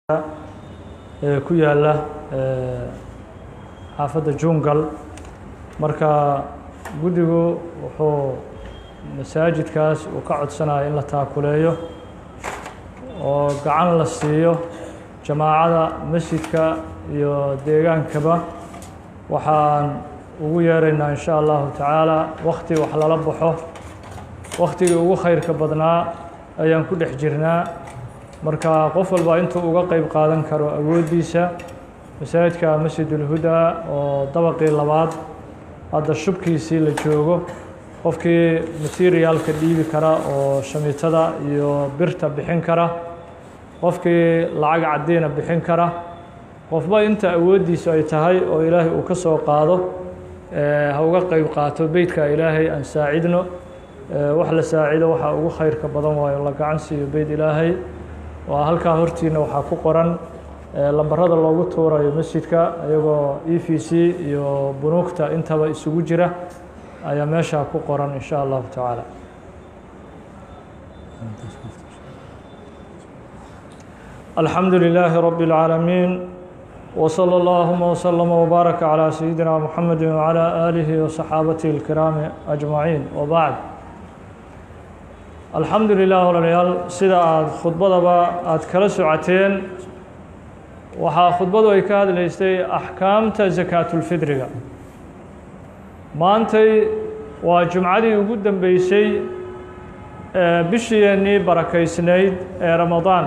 ee ku yaala xaafadda jungal marka guddigu wuxuu masaajidkaas uu ka codsanaya in la taakuleeyo oo gacan la siiyo jamaacada masjidka iyo deegaankaba waxaan ugu yeeraynaa in sha allahu tacaala wakti wax lala baxo waktigii ugu khayrka badnaa ayaan ku dhex jirnaa marka qof walba intuu uga qeyb qaadan karo awooddiisa masaajidka masjidulhudaa oo dabaqii labaad hadda shubkiisii la joogo qofkii materiaalka dhiibi kara oo shamiitada iyo birta bixin kara qofkii lacag caddiina bixin kara qofba inta awooddiisu ay tahay oo ilaahay uu ka soo qaado ha uga qeyb qaato beytka ilaahay aan saacidno wax la saacido waxaa ugu khayrka badan waayo la gacan siiyo beyt ilaahay waa halkaa hortiina waxaa ku qoran lambarada loogu tuurayo masjidka iyagoo e v c iyo bunuugta intaba isugu jira ayaa meeshaa ku qoran in sha allahu tacaala alxamdu lilaahi rabi اlcaalamiin wslى اllahuma wslama wbaaraka calى sayidina muxamedi wcalى aalihi waصaxaabatihi اlkiraami ajmaciin wbacd alxamdu lilah walaalayaal sida aada khudbadaba aada kala socoteen waxaa khudbadu ay ka hadlaysay axkaamta sakaatulfidriga maantay waa jumcadii ugu dambeysay bishiyeennii barakaysnayd ee ramadaan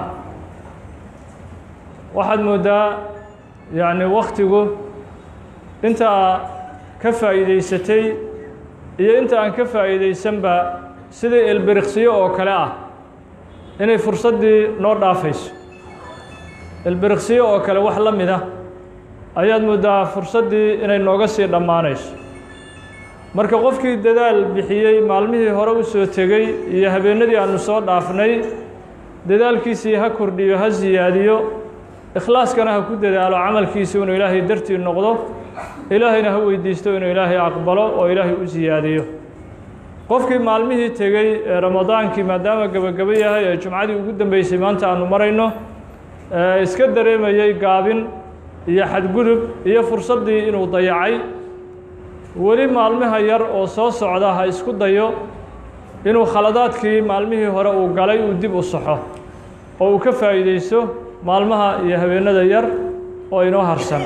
waxaad mooddaa yacni wakhtigu intaa ka faa'iideysatay iyo inta aan ka faa'iideysanba sidii elbiriqsiyo oo kale ah inay fursaddii noo dhaafayso elbiriqsiyo oo kale wax la mid ah ayaad mooddaa fursaddii inay nooga sii dhammaanayso marka qofkii dadaal bixiyey maalmihii hore u soo tegey iyo habeenadii aanu soo dhaafnay dadaalkiisii ha kordhiyo ha siyaadiyo ikhlaaskana ha ku dadaalo camalkiisa inuu ilaahay dartii noqdo ilaahayna ha weydiisto inuu ilaahay aqbalo oo ilaahay u siyaadiyo qofkii maalmihii tegey ee ramadaankii maadaama gebagabo yahay ee jumcadii ugu dambeysay maanta aanu marayno iska dareemayey gaabin iyo xadgudub iyo fursaddii inuu dayacay weli maalmaha yar oo soo socda ha isku dayo inuu khaladaadkii maalmihii hore uu galay uu dib u saxo oo uu ka faa'iideysto maalmaha iyo habeenada yar oo inoo harsan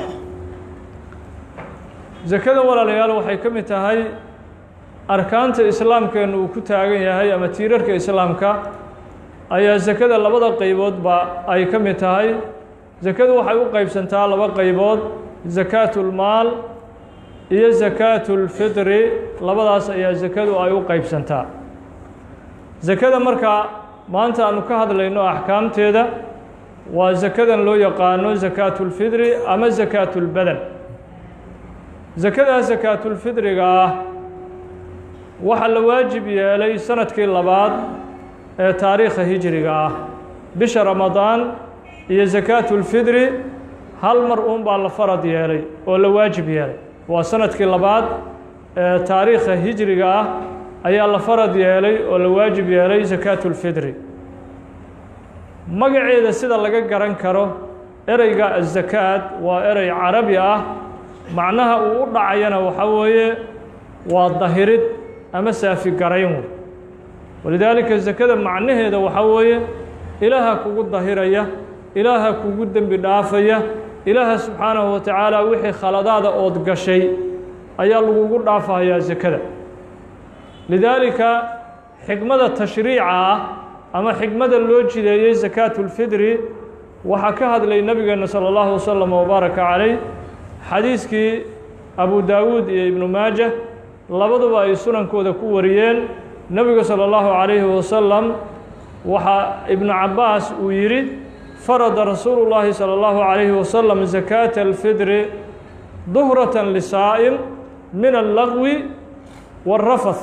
sakada walaalayaal waxay ka mid tahay arkaanta islaamkeennu uu ku taagan yahay ama tiirarka islaamka ayaa sakada labada qayboodba ay ka mid tahay sakadu waxay u qeybsantaa laba qaybood sakaatulmaal iyo sakaatulfidri labadaas ayaa sakadu ay u qeybsantaa sakada marka maanta aanu ka hadlayno axkaamteeda waa sakadan loo yaqaano sakaatulfidri ama sakaatulbadan sakadaa sakaatulfidriga ah waxaa la waajib yeelay sanadkii labaad ee taariikha hijriga ah bisha ramadaan iyo sakaatulfidri hal mar uun baa la farad yeelay oo la waajib yeelay waa sanadkii labaad ee taariikha hijriga ah ayaa la farad yeelay oo la waajib yeelay sakaatulfidri magaceeda sida laga garan karo ereyga azakaad waa erey carabi ah macnaha uu u dhacayana waxaa weeye waa dahirid ama saafi garayn wey walidaalika sakada macnaheeda waxaa weeye ilaaha kugu dahiraya ilaaha kugu dembi dhaafaya ilaaha subxaanahu wa tacaala wixii khaladaada ood gashay ayaa lagugu dhaafahayaa sakada lidaalika xikmada tashriica ah ama xikmada loo jideeyey sakaatulfidri waxaa ka hadlay nabigeena salى اllahu wasalam wbaaraka calayh xadiiskii abu daawuud iyo ibnu maaja labaduba ay sunankooda ku wariyeen nebigu salى اllahu calayhi wasalam waxaa ibnu cabaas uu yidhi farada rasuulu llaahi salى اllahu calayhi wasalam sakaata alfidri duhrata lisaa'im min allagwi wاlrafath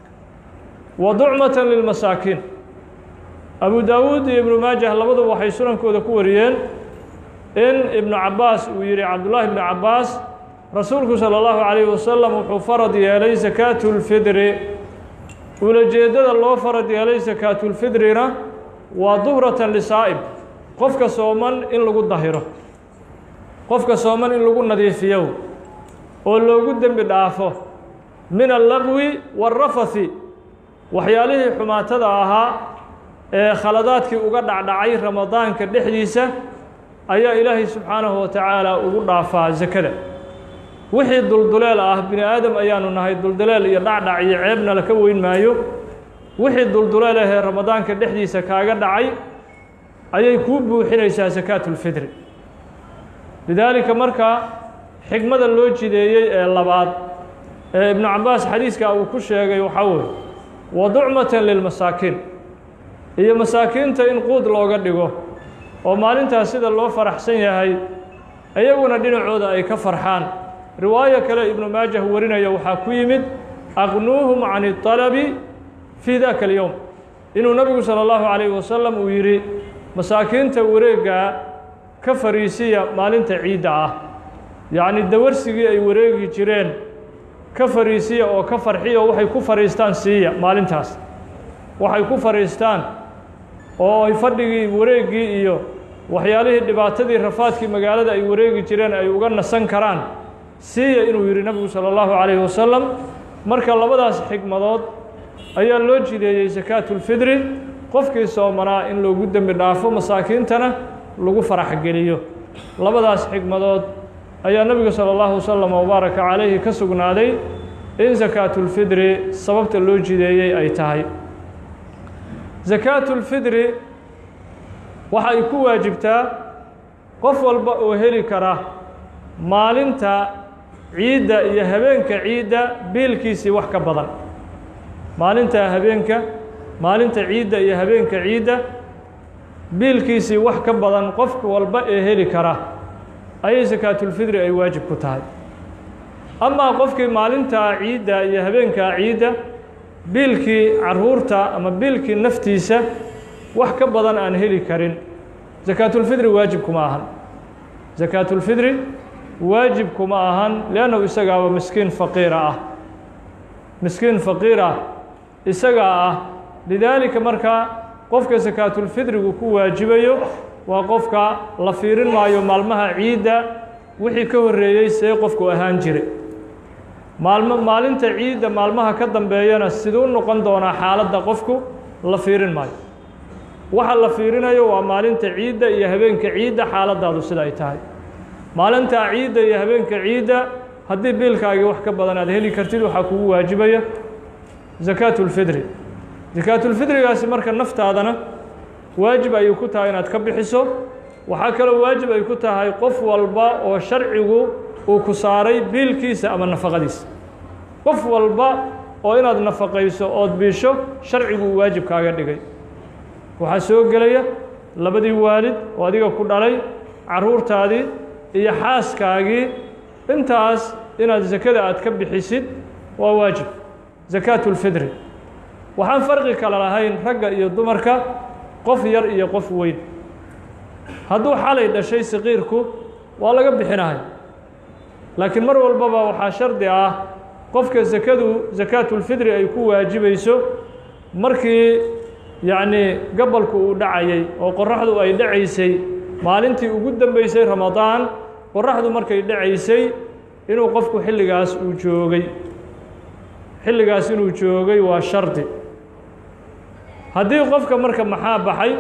wa ducmata lilmasaakiin abu daawuud iyo ibnu maajah labaduba waxay sunankooda ku wariyeen in ibnu cabaas uu yihi cabdullaahi ibnu cabaas rasuulku salى اllahu calayhi wasalam wuxuu farad yeelay sakaatulfidri ulajeeddada loo farad yeelay sakaatulfidrina waa duhratan lisaa'ib qofka sooman in lagu dahiro qofka sooman in lagu nadiifiyo oo loogu dembi dhaafo min allaqwi waarafathi waxyaalihii xumaatada ahaa ee khaladaadkii uga dhacdhacay ramadaanka dhexdiisa ayaa ilaahay subxaanahu wa tacaala ugu dhaafaa sakada wixii dulduleel ah bini aadam ayaanu nahay dulduleel iyo dhacdhac iyo ceebna laka weyn maayo wixii dulduleel ahee ramadaanka dhexdiisa kaaga dhacay ayay kuu buuxinaysaa sakaatulfitri lidaalika markaa xigmada loo jideeyey ee labaad ee ibnu cabbaas xadiiska uu ku sheegay waxaa weeye waducmatan lilmasaakiin iyo masaakiinta in quud looga dhigo oo maalintaas sida loo faraxsan yahay iyaguna dhinacooda ay ka farxaan riwaayo kale ibnu maajah warinaya waxaa ku yimid aqnuuhum can اطalabi fii daka اlyowm inuu nabigu salى اllahu calayh wasalam uu yidhi masaakiinta wareeggaa ka fariisiya maalinta ciidda ah yacni dawarsigii ay wareegi jireen ka fariisiya oo ka farxiya oo waxay ku fadhiistaan siiya maalintaas waxay ku fadhiistaan oo ay fadhigii wareeggii iyo waxyaalihii dhibaatadii rafaadkii magaalada ay wareegi jireen ay uga nasan karaan siiya inuu yidhi nabigu salى اllahu calayhi wasalam marka labadaas xigmadood ayaa loo jideeyey sakaatulfidri qofkii soomanaa in loogu dembi dhaafo masaakiintana lagu faraxgeliyo labadaas xigmadood ayaa nebigu salى اllahu wasalam wabaaraka calayhi ka sugnaaday in sakaatulfidri sababta loo jideeyey ay tahay sakaatulfidri waxa ay ku waajibtaa qof walba oo heli kara maalinta ciidda iyo habeenka ciidda biilkiisii wax ka badan maalinta habeenka maalinta ciidda iyo habeenka ciidda biilkiisii wax ka badan qof walba ee heli kara ayay sakaatulfidri ay waajib ku tahay amaa qofkii maalintaa ciidda iyo habeenkaa ciidda biilkii caruurta ama biilkii naftiisa wax ka badan aan heli karin sakaatulfidri waajib kuma ahan sakaatulfidri waajib kuma ahan liannahu isagaaba miskiin faqiira ah miskiin faqiir ah isagaa ah lidaalika markaa qofka sakaatulfidrigu ku waajibayo waa qofka la fiirin maayo maalmaha ciidda wixii ka horreeyey see qofku ahaan jire maalmo maalinta ciidda maalmaha ka dambeeyana siduu noqon doonaa xaaladda qofku la fiirin maayo waxa la fiirinayo waa maalinta ciidda iyo habeenka ciidda xaaladdaadu sida ay tahay maalintaa ciidda iyo habeenka ciidda haddii biilkaagii wax ka badan aad heli kartid waxaa kugu waajibaya sakaatulfidri sakaatulfidrigaasi marka naftaadana waajib ayay ku tahay inaad ka bixiso waxaa kaloo waajib ay ku tahay qof walba oo sharcigu uu ku saaray biilkiisa ama nafaqadiisa qof walba oo inaad nafaqayso ood biisho sharcigu uu waajib kaaga dhigay waxaa soo gelaya labadii waalid oo adiga ku dhalay carruurtaadii iyo xaaskaagii intaas inaad sakada aad ka bixisid waa waajib sakaatulfidri waxaan farqi kale lahayn ragga iyo dumarka qof yar iyo qof weyn hadduu xalay dhashay saqiirku waa laga bixinahay laakiin mar walbaba waxaa shardi ah qofka sakadu sakaatulfidri ay ku waajibayso markii yacnii gabalku uu dhacayay oo qoraxdu ay dhacaysay maalintii ugu dambeysay ramadaan qoraxdu markay dhacaysay inuu qofku xilligaas uu joogay xilligaas inuu joogay waa shardi haddii qofka marka maxaa baxay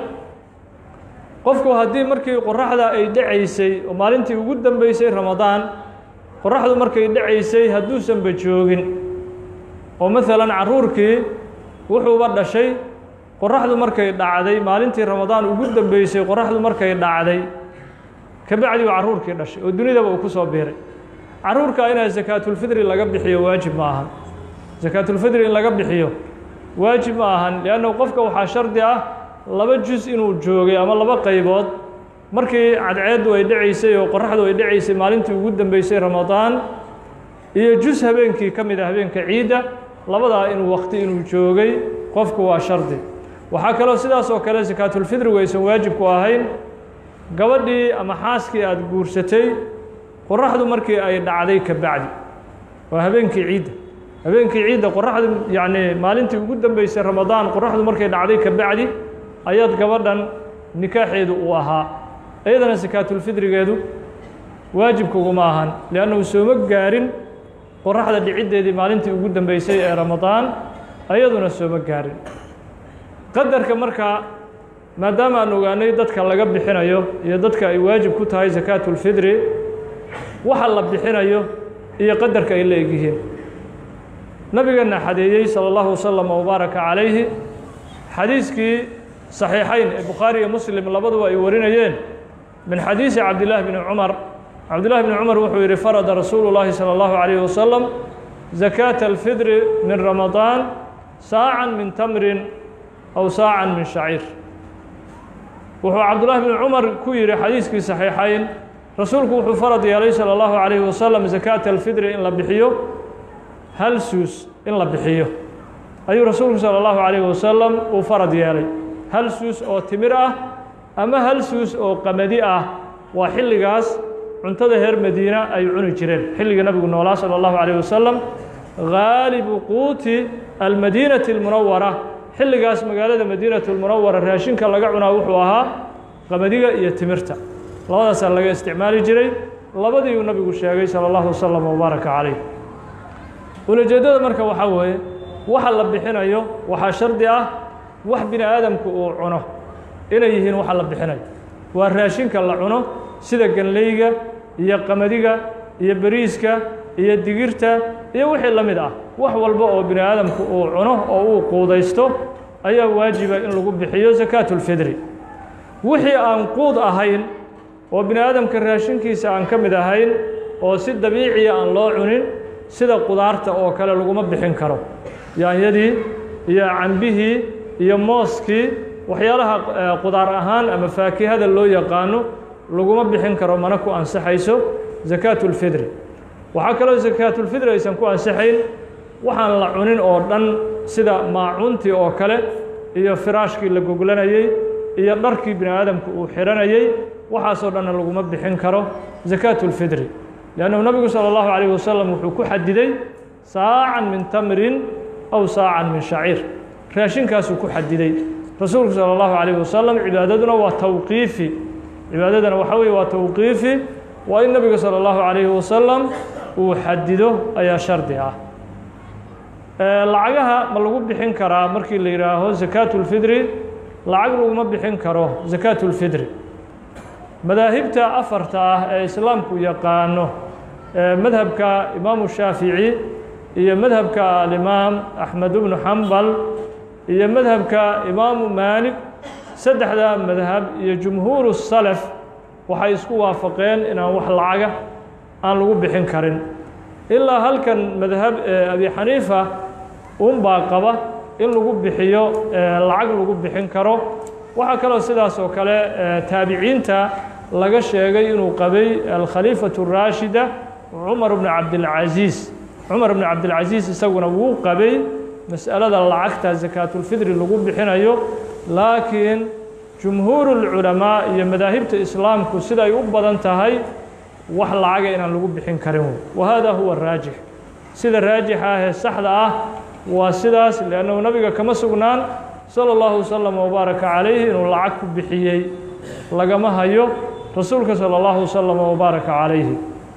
qofku haddii markii qoraxda ay dhacaysay oo maalintii ugu dambeysay ramadaan qoraxdu markay dhacaysay hadduusanba joogin oo maalan carruurkii wuxuuba dhashay qoraxdu markay dhacday maalintii ramadaan ugu dambeysay qoraxdu markay dhacday kabacdi uu carruurkii dhashay oo dunidaba uu ku soo biiray carruurka inaa sakaatulfidri laga bixiyo waajib ma ahan sakaatulfidri in laga bixiyo waajib ma ahan liannahu qofka waxaa shardi ah laba jus inuu joogay ama laba qaybood markii cadceeddu ay dhacaysay oo qoraxdu ay dhacaysay maalintii ugu dambeysay ramadaan iyo jus habeenkii ka mid a habeenka ciidda labadaa inuu wakti inuu joogay qofku waa shardi waxaa kaloo sidaas oo kale sakaatulfidrigu aysan waajib ku ahayn gabadhii ama xaaskii aada guursatay qoraxdu markii ay dhacday ka bacdi waa habeenkii ciidda habeenkii ciidda qoraxdu yacnii maalintii ugu dambeysay ramadaan qoraxdu markay dhacday ka bacdi ayaad gabadhan nikaaxeedu uu ahaa iyadana sakaatulfidrigeedu waajibkuguma ahan liannahu sooma gaarin qoraxda dhiciddeedii maalintii ugu dambeysay ee ramadaan ayaduna sooma gaarin qadarka markaa maadaama aan ogaanay dadka laga bixinayo iyo dadka ay waajib ku tahay sakaatulfidri waxa la bixinayo iyo qadarka ay la egyihiin nabigeena xadeeyey salى اllahu waslama wbaaraka calayhi xadiiskii صaxiixayn ee bukhaari iyo muslim labaduba ay warinayeen min xadiisi cabdillahi bni cumar cabdillahi bni cumar wuxuu yidhi farada rasuulu llaahi salى اllahu عalayh wasalam zakaata alfidri min ramadaan saacan min tamrin aw saacan min shaciir wuxuu cabdullahi bni cumar ku yidhi xadiiskii صaxiixayn rasuulku wuxuu farad yeelay salى اllahu عalayh wasalam zakaata alfidri in la bixiyo hal suus in la bixiyo ayuu rasuulku salى اllahu عalayh wasalam uu farad yeelay hal suus oo timir ah ama hal suus oo qamadi ah waa xilligaas cuntada reer madiina ay cuni jireen xilliga nabigu noolaa salى اllahu عalيه wasalam gaalibu quuti almadiinati اlmunawara xilligaas magaalada madiinatu اlmunawara raashinka laga cunaa wuxuu ahaa qamadiga iyo timirta labadaasaa laga isticmaali jiray labadiiuu nabigu sheegay salى اllahu wasalam wbaaraka calayh ulajeeddada marka waxaa weeye waxa la bixinayo waxaa shardi ah wax bini aadamku uu cuno inay yihiin waxa la bixinayo waa raashinka la cuno sida ganleyga iyo qamadiga iyo beriiska iyo digirta iyo wixii la mid ah wax walba oo bini aadamku uu cuno oo uu quudaysto ayaa waajiba in lagu bixiyo sakaatulfidri wixii aan quud ahayn oo bini aadamka raashinkiisa aan ka mid ahayn oo si dabiiciya aan loo cunin sida qudaarta oo kale laguma bixin karo yaanyadii iyo cambihii iyo mooskii waxyaalaha qudaar ahaan ama faakihada loo yaqaano laguma bixin karo mana ku ansaxayso sakaatulfidri waxaa kaloo sakaatulfidri aysan ku ansaxayn waxaan la cunin oo dhan sida maacuuntii oo kale iyo firaashkii la goglanayey iyo dharkii bini aadamku uu xihanayey waxaasoo dhanna laguma bixin karo sakaatulfidri لأnنه نبgu slى الlaه عليه وsلم wuxuu ku xadiday saacan min tamrin أw saacan min shaciir raashinkaasuu ku xadiday rasuulku salى الlaه عليه وsلم cibaadaduna waa twqiifi cibaadadana waxa wey waa twqiifi waa in nebiga salى الlaه عليه وsلم uu xadido ayaa shardi ah lacagaha ma lagu bixin karaa markii la yihaaho زakaaة الfidri lacag laguma bixin karo زakaaة الfidri madaahibta afarta ah ee islaamku yaqaano madhabka imaamu shaafici iyo madhabka alimaam axmed bnu xambal iyo madhabka imaamu maalig saddexda madhab iyo jumhuuru salaf waxay isku waafaqeen inaan wax lacaga aan lagu bixin karin ilaa halkan madhab abi xaniifa unbaa qaba in lagu bixiyo lacag lagu bixin karo waxaa kaloo sidaas oo kale taabiciinta laga sheegay inuu qabay alkhaliifaة الraashida cumar bn cabdilcaziiz cumar bn cabdilcaziiz isaguna wuu qabay mas'alada lacagta sakaatulfidri lagu bixinayo laakiin jumhuur اlculamaa iyo madaahibta islaamku siday u badan tahay wax lacaga inaan lagu bixin karin wa hada huwa raajix sida raajixa ahee saxda ah waa sidaas liannahu nabiga kama sugnaan salى اllahu waslama wbaaraka calayhi inuu lacag ku bixiyey lagama hayo rasuulka salى اllahu waslama wbaaraka calayhi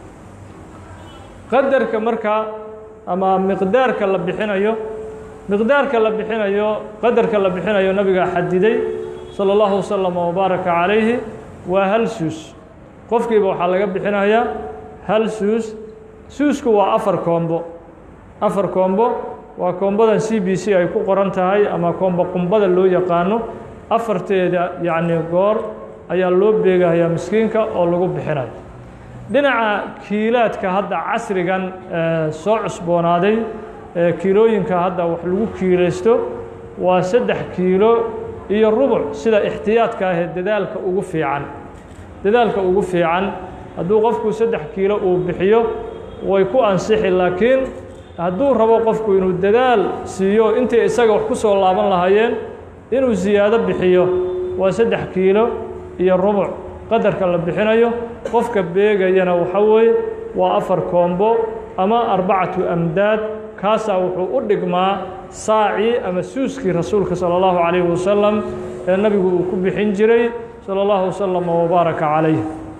qadarka marka ama miqdaarka la bixinayo miqdaarka la bixinayo qadarka la bixinayo nabigaa xadiday salى اllahu waslama wbaaraka calayhi waa hal suus qofkiiba waxaa laga bixinayaa hal suus suusku waa afar koombo afar koombo waa koombadan c b c ay ku qoran tahay ama koombo qumbada loo yaqaano afarteeda yacni goor ayaa loo beegayaa miskiinka oo lagu bixinayo dhinaca kiilaadka hadda casrigan soo cusboonaaday kiilooyinka hadda wax lagu kiilaysto waa saddex kiilo iyo rubuc sida ixtiyaadka ahee dadaalka ugu fiican dadaalka ugu fiican hadduu qofku saddex kiilo uu bixiyo way ku ansixi laakiin hadduu rabo qofku inuu dadaal siiyo intay isaga wax ku soo laaban lahaayeen inuu siyaado bixiyo waa saddex kiilo iyo rubuc qadarka la bixinayo qofka beegayana waxa weeye waa afar koombo ama arbacatu amdaad kaasaa wuxuu u dhigmaa saacii ama suuskii rasuulka salى اllahu calayhi wasalam ee nabigu uu ku bixin jiray salى اllahu waslama wbaaraka calayh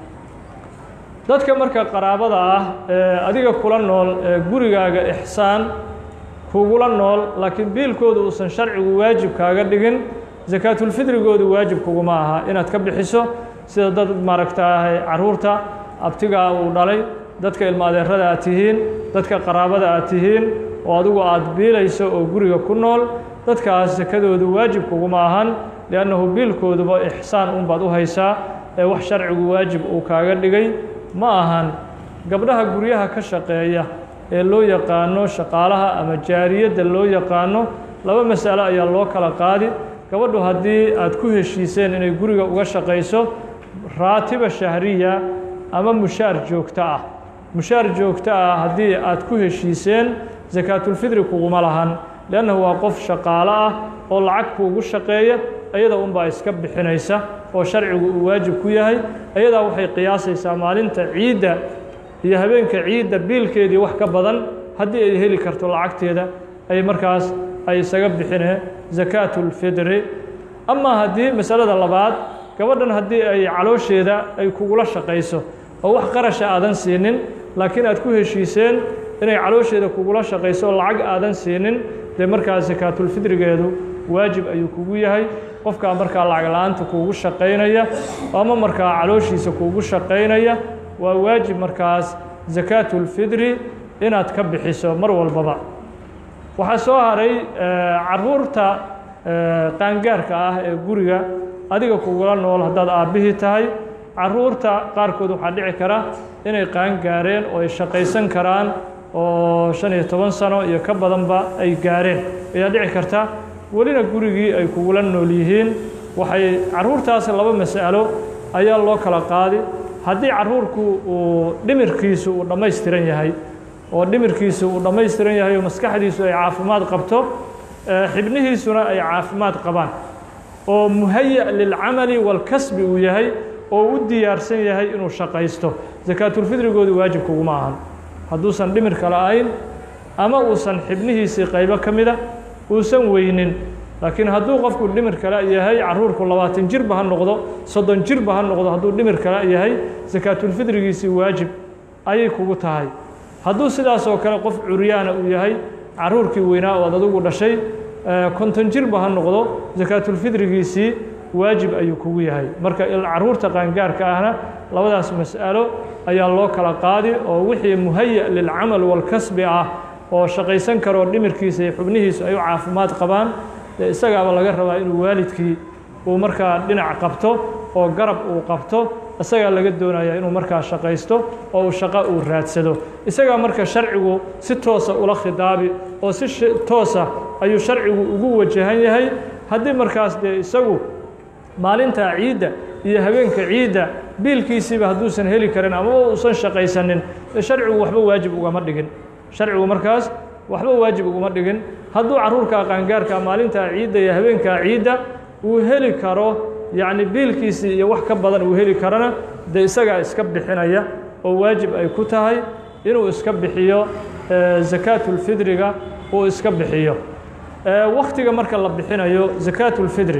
dadka marka qaraabada ah ee adiga kula nool ee gurigaaga ixsaan kugula nool laakiin biilkooda uusan sharcigu waajib kaaga dhigin sakaatulfidrigoodu waajib kuguma aha inaad ka bixiso sida dad maaragtaahay caruurta abtigaa uu dhalay dadka ilma adeerada aad tihiin dadka qaraabada aad tihiin oo adigu aad biilayso oo guriga ku nool dadkaas sakadoodu waajib kuguma ahan liannahu biilkooduba ixsaan unbaad u haysaa ee wax sharcigu waajib uu kaaga dhigay ma ahan gabdhaha guryaha ka shaqeeya ee loo yaqaano shaqaalaha ama jaariyadda loo yaqaano laba mas'alo ayaa loo kala qaadi gabadhu haddii aad ku heshiiseen inay guriga uga shaqayso raatiba shahriya ama mushaar joogto ah mushaar joogto ah haddii aad ku heshiiseen sakaatulfidri kuguma lahan leannahu waa qof shaqaalo ah oo lacag kuugu shaqeeya ayada unbaa iska bixinaysa oo sharcigu uu waajib ku yahay ayadaa waxay qiyaasaysaa maalinta ciidda iyo habeenka ciidda biilkeedii wax ka badan haddii ay heli karto lacagteeda ay markaas ay isaga bixineen sakaatulfidri amaa haddii masalada labaad gabadhan haddii ay caloosheeda ay kugula shaqayso oo wax qarasha aadan siinin laakiin aad ku heshiiseen inay caloosheeda kugula shaqayso oo lacag aadan siinin dee markaas sakaatulfidrigeedu waajib ayuu kugu yahay qofkaa markaa lacag la-aanta kuugu shaqaynaya ama markaa calooshiisa kuugu shaqaynaya waa waajib markaas sakaatulfidri inaad ka bixiso mar walbaba waxaa soo haray caruurta qaangaarka ah ee guriga adiga kugula nool haddaad aabbihii tahay caruurta qaarkood waxaa dhici kara inay qaangaareen oo ay shaqaysan karaan oo shan iyo toban sano iyo ka badanba ay gaareen ayaa dhici karta welina gurigii ay kugula nool yihiin waxay caruurtaas laba mas'alo ayaa loo kala qaadi haddii caruurku uu dhimirkiisu uu dhammaystiran yahay oo dhimirkiisu uu dhammaystiran yahay oo maskaxdiisu ay caafimaad qabto xibnihiisuna ay caafimaad qabaan oo muhaya lilcamali walkasbi uu yahay oo u diyaarsan yahay inuu shaqaysto sakaatulfidrigoodu waajib kuguma ahan hadduusan dhimirka la-ayn ama uusan xibnihiisii qaybo ka mida uusan weynin laakiin hadduu qofku dhimir kale yahay caruurku labaatan jirba ha noqdo soddon jirba ha noqdo hadduu dhimir kale yahay sakaatulfidrigiisii waajib ayay kugu tahay hadduu sidaas oo kale qof curyaana uu yahay caruurkii weynaa oo ad adigu dhashay konton jirba ha noqdo sakaatulfidrigiisii waajib ayuu kugu yahay marka caruurta qaangaarka ahna labadaas mas'alo ayaa loo kala qaadi oo wixii muhaya lilcamal walkasbi ah oo shaqaysan karoo dhimirkiisa iyo xubnihiisu ay u caafimaad qabaan dee isagaaba laga rabaa inuu waalidkii uu markaa dhinac qabto oo garab uu qabto isagaa laga doonaya inuu markaa shaqaysto oo uu shaqo uu raadsado isagaa marka sharcigu si toosa ula khidaabi oo si toosa ayuu sharcigu ugu wajahan yahay haddii markaas dee isagu maalintaa ciidda iyo habeenka ciidda biilkiisiiba hadduusan heli karin ama uusan shaqaysanin dee sharcigu waxba waajib ugama dhigin sharcigu markaas waxba waajib uguma dhigin hadduu caruurkaa qaangaarka maalintaa ciidda iyo habeenkaa ciidda uu heli karo yacni biilkiisii iyo wax ka badan uu heli karona dee isagaa iska bixinaya oo waajib ay ku tahay inuu iska bixiyo sakaatulfidriga uu iska bixiyo waktiga marka la bixinayo sakaatulfidri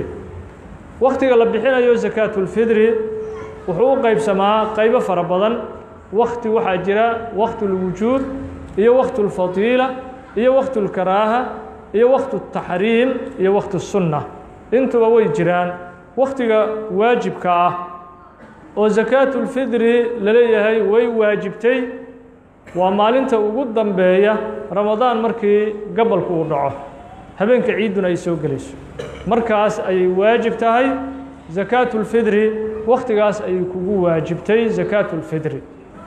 waktiga la bixinayo sakaatulfidri wuxuu u qaybsamaa qaybo fara badan wakti waxaa jira waktulwujuub iyo waktulfadiila iyo waktulkaraaha iyo waktutaxriim iyo waktusunna intuba way jiraan waktiga waajibka ah oo sakaatulfidri laleeyahay way waajibtay waa maalinta ugu dambeeya ramadaan markii gabalku uu dhaco habeenka ciidduna ay soo gelayso markaas ayay waajib tahay sakaatulfidri wakhtigaas ayay kugu waajibtay sakaatulfidri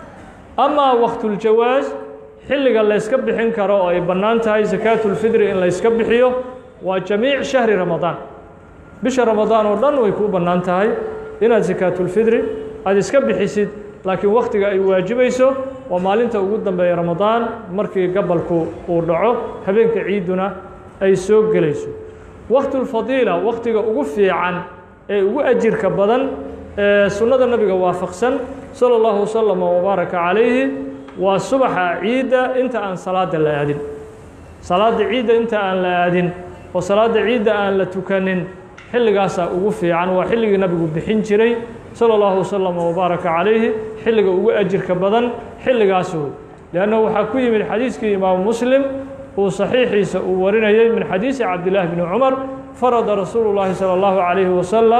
amaa waktuljawaas xilliga layska bixin karo oo ay bannaan tahay sakaatulfidri in layska bixiyo waa jamiic shahri ramadaan bisha ramadaan oo dhan way kuu bannaan tahay inaad sakaatulfidri aada iska bixisid laakiin wakhtiga ay waajibayso waa maalinta ugu dambeeya ramadaan markii gabalku uu dhaco habeenka ciidduna ay soo gelayso waktulfadiila wakhtiga ugu fiican ee ugu ajirka badan ee sunnada nabiga waafaqsan sala allahu wasalam wabaaraka calayhi waa subaxa ciidda inta aan salaada la aadin salaadda ciidda inta aan la aadin oo salaadda ciidda aan la tukanin xilligaasaa ugu fiican waa xilligii nabigu bixin jiray salى اllahu waslama wbaaraka calayhi xilliga ugu ajirka badan xilligaas wey leannahu waxaa ku yimid xadiiskii imaamu muslim uu saxiixiisa uu warinayey min xadiisi cabdillaahi bni cumar farada rasuulu llaahi salى اllahu calayhi wasalam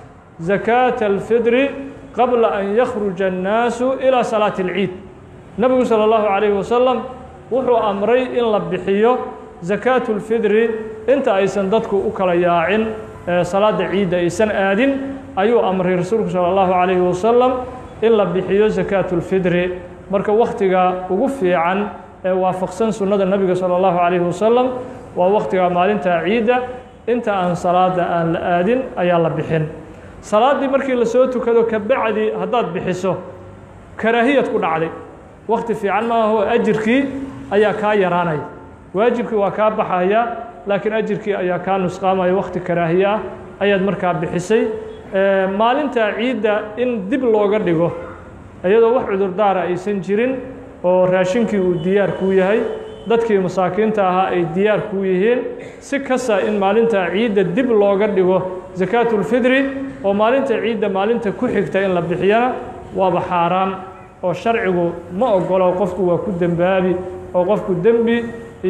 zakaata alfidri qabla an yakhruja annaasu ilaa salaati اlciid nebigu salى اllahu calayhi wasalam wuxuu amray in la bixiyo zakaatu اlfidri inta aysan dadku u kala yaacin salaada ciidda aysan aadin ayuu amray rasuulku salى اllahu calayhi wasalam in la bixiyo zakaatu اlfidri marka wakhtiga ugu fiican ee waafaqsan sunnada nebiga salى اllahu calayhi wasalam waa wakhtiga maalinta ciidda inta aan salaada aan la aadin ayaa la bixin salaaddii markii lasoo tukado kabacdi haddaad bixiso karaahiyad ku dhacday wakhti fiican maaho ajirkii ayaa kaa yaraanaya waajibkii waa kaa baxaya laakiin ajirkii ayaa kaa nusqaamaya wakhti karaahiye ah ayaad markaa bixisay maalinta ciidda in dib looga dhigo iyadoo wax cudurdaara aysan jirin oo raashinkii uu diyaar kuu yahay dadkii masaakiinta ahaa ay diyaar kuu yihiin si kasta in maalinta ciidda dib looga dhigo sakaatulfidri oo maalinta ciidda maalinta ku xigta in la bixiyana waaba xaaraam oo sharcigu ma ogolo qofku waa ku dembaabi oo qofku dembi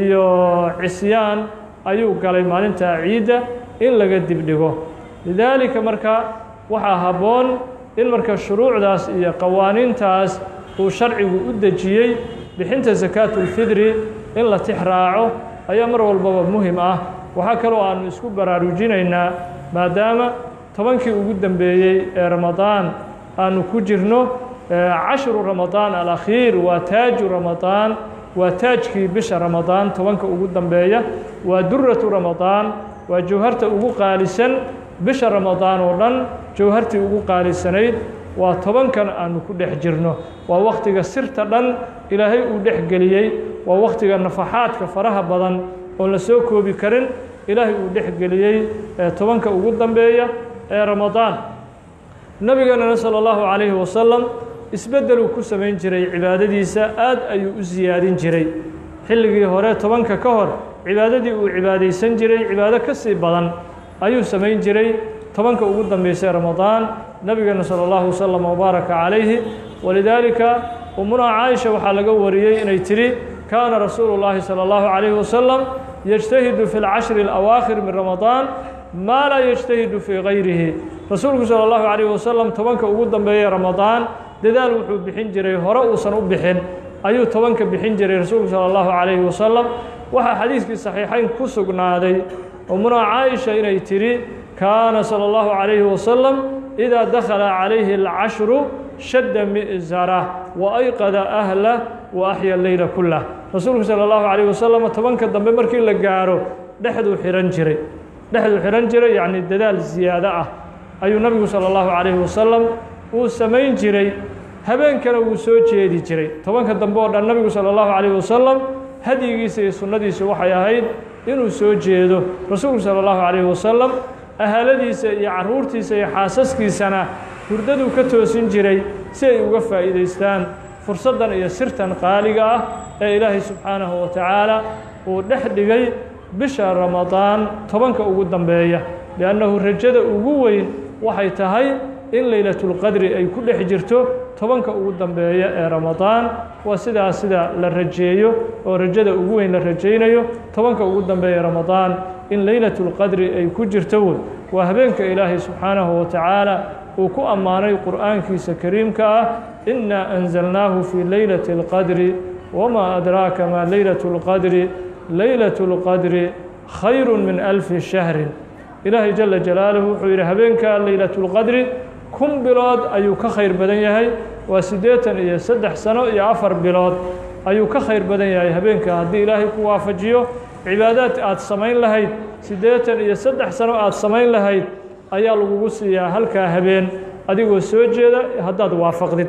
iyo cisyaan ayuu galay maalinta ciidda in laga dibdhigo lidaalika marka waxaa habboon in marka shuruucdaas iyo qawaaniintaas uu sharcigu u dejiyey bixinta sakaatulfidri in la tix raaco ayaa mar walbaba muhim ah waxaa kaloo aanu isku baraarujinaynaa maadaama tobankii ugu dambeeyey ee ramadaan aanu ku jirno cashru ramadaan alakhiir waa taaju ramadaan waa taajkii bisha ramadaan tobanka ugu dambeeya waa duratu ramadaan waa jawharta ugu qaalisan bisha ramadaan oo dhan jawhartii ugu qaalisanayd waa tobankan aanu ku dhex jirno waa wakhtiga sirta dhan ilaahay uu dhex geliyey waa wakhtiga nafaxaadka faraha badan oon la soo koobi karin ilaahay uu dhex geliyey tobanka ugu dambeeya ee ramadaan nebigeenana salى اllahu calayhi wasalam isbeddeluu ku samayn jiray cibaadadiisa aad ayuu u siyaadin jiray xilligii hore tobanka ka hor cibaadadii uu cibaadaysan jiray cibaado ka sii badan ayuu samayn jiray tobanka ugu dambeysay ramadaan nebigeena salى اllahu wasalam wbaaraka calayhi walidaalika umunaa caaisha waxaa laga wariyey inay tidhi kaana rasuulu llaahi salى اllahu calayhi wasalam yجtahidu fi اlcashri اlawaakhir min ramadaan maa laa yجtahidu fii gayrihi rasuulku salى اllahu calayh wasalam tobanka ugu dambeeyey ramadaan dadaal wuxuu bixin jiray hore uusan u bixin ayuu tobanka bixin jiray rasuulku salى اllahu calayhi wasalam waxaa xadiiskii saxiixayn ku sugnaaday umunaa caaisha inay tidhi kaana salى اllahu calayhi wasalam idaa dakhala calayhi اlcashru shadda mi'zarah wa ayqada ahlah wa axya leyla kulah rasuulku salى اllahu calayh wasalam tobanka dambe markii la gaaro dhexduu xihan jiray dhexduu xihan jiray yacni dadaal siyaado ah ayuu nabigu salى اllahu calayhi wasalam uu samayn jiray habeenkana wuu soo jeedi jiray tobanka dambe oo dhan nabigu salى اllahu calayh wasalam hadyigiisa iyo sunnadiisu waxay ahayd inuu soo jeedo rasuulku salى اllahu calayh wasalam ahaladiisa iyo carruurtiisa iyo xaasaskiisana hurdaduu ka toosin jiray si ay uga faa'iidaystaan fursaddan iyo sirtan qaaliga ah ee ilaahay subxaanahu wa tacaala uu dhex dhigay bisha ramadaan tobanka ugu dambeeya liannahu rajada ugu weyn waxay tahay in leylatulqadri ay ku dhex jirto tobanka ugu dambeeya ee ramadaan waa sidaas sida la rajeeyo oo rajada ugu weyn la rajaynayo tobanka ugu dambeeya ramadaan in leylatulqadri ay ku jirto wey waa habeenka ilaahay subxaanahu wa tacaala uu ku ammaanay qur'aankiisa kariimka ah inaa anzalnaahu fii leylati اlqadri wmaa adraaka maa leylaة اlqadri leylaة اlqadri khayru min alfi shahrin ilaahay jala jalaaluhu wuxuu yidhi habeenka leylaة اlqadri kun bilood ayuu ka khayr badan yahay waa siddeetan iyo saddex sano iyo afar bilood ayuu ka khayr badan yahay habeenka haddii ilaahay ku waafajiyo cibaadaad aad samayn lahayd siddeetan iyo saddex sano aad samayn lahayd ayaa lagugu siiyaa halkaa habeen adigoo soo jeeda haddaad waafaqdid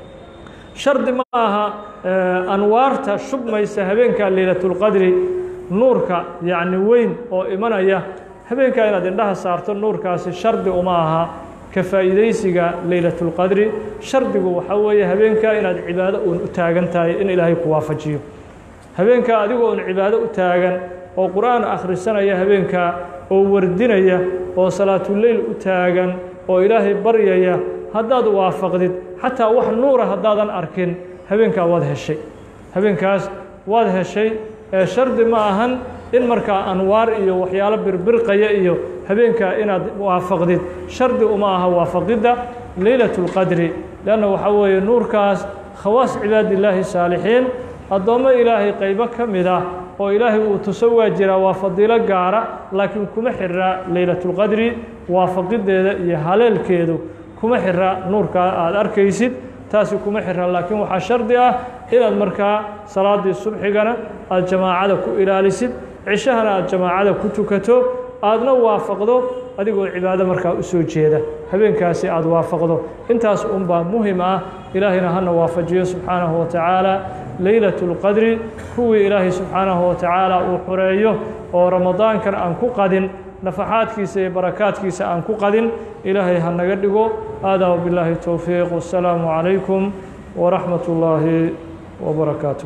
shardi ma aha anwaarta shubmaysa habeenka leylatulqadri nuurka yacni weyn oo imanaya habeenkaa inaad indhaha saarto nuurkaasi shardi uma aha ka faa'iidaysiga leylatulqadri shardigu waxaa weeye habeenkaa inaad cibaado uun u taagan tahay in ilaahay ku waafajiyo habeenkaa adigoo un cibaado u taagan oo qur'aan akhrisanaya habeenkaa oo wardinaya oo salaatuleyl u taagan oo ilaahay baryaya haddaad waafaqdid xataa wax nuura haddaadan arkin habeenkaa waad heshay habeenkaas waad heshay ee shardi ma ahan in markaa anwaar iyo waxyaalo birbirqaya iyo habeenkaa inaad waafaqdid shardi uma aha waafaqidda leylatu اlqadri leanna waxaa weeye nuurkaas khawaas cibaadillaahi saalixiin addoommo ilaahay qaybo ka mid ah oo ilaahay uu tuso waa jiraa waa fadiilo gaara laakiin kuma xira leylatulqadri waafaqideeda iyo haleelkeedu kuma xira nuurkaa aada arkaysid taasi kuma xira laakiin waxaa shardi ah inaad markaa salaaddii subxigana aada jamaacada ku ilaalisid cishahana aada jamaacada ku tukato aadna waafaqdo adigoo cibaado markaa u soo jeeda habeenkaasi aada waafaqdo intaas unbaa muhim ah ilaahayna hana waafajiyo subxaanahu wa tacaala leylatu اlqadri kuwii ilaahay subxaanahu wa tacaala uu xoreeyo oo ramadaankan aan ku qadin nafaxaadkiisa iyo barakaadkiisa aan ku qadin ilaahay ha naga dhigo aadaa wbilaahi towfiiq wasalaamu calaykum waraxmat ullaahi wbarakaatu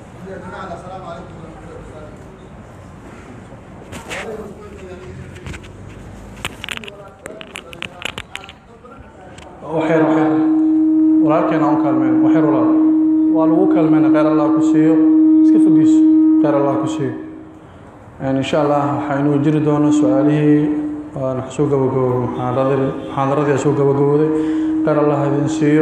waxyar waxyar walaalkeena aan u kaalmeen waxyar walaal waa lagu kaalmeyna kheyr allah ku siiyo iska fadhiiso kheyr allah ku siiyo insha allah waxaa inuu jiri doono su-aalihii waan soo gabagaboobo muxaadaradii muxaadaradii soo gabagabooday kheyr allah idin siiyo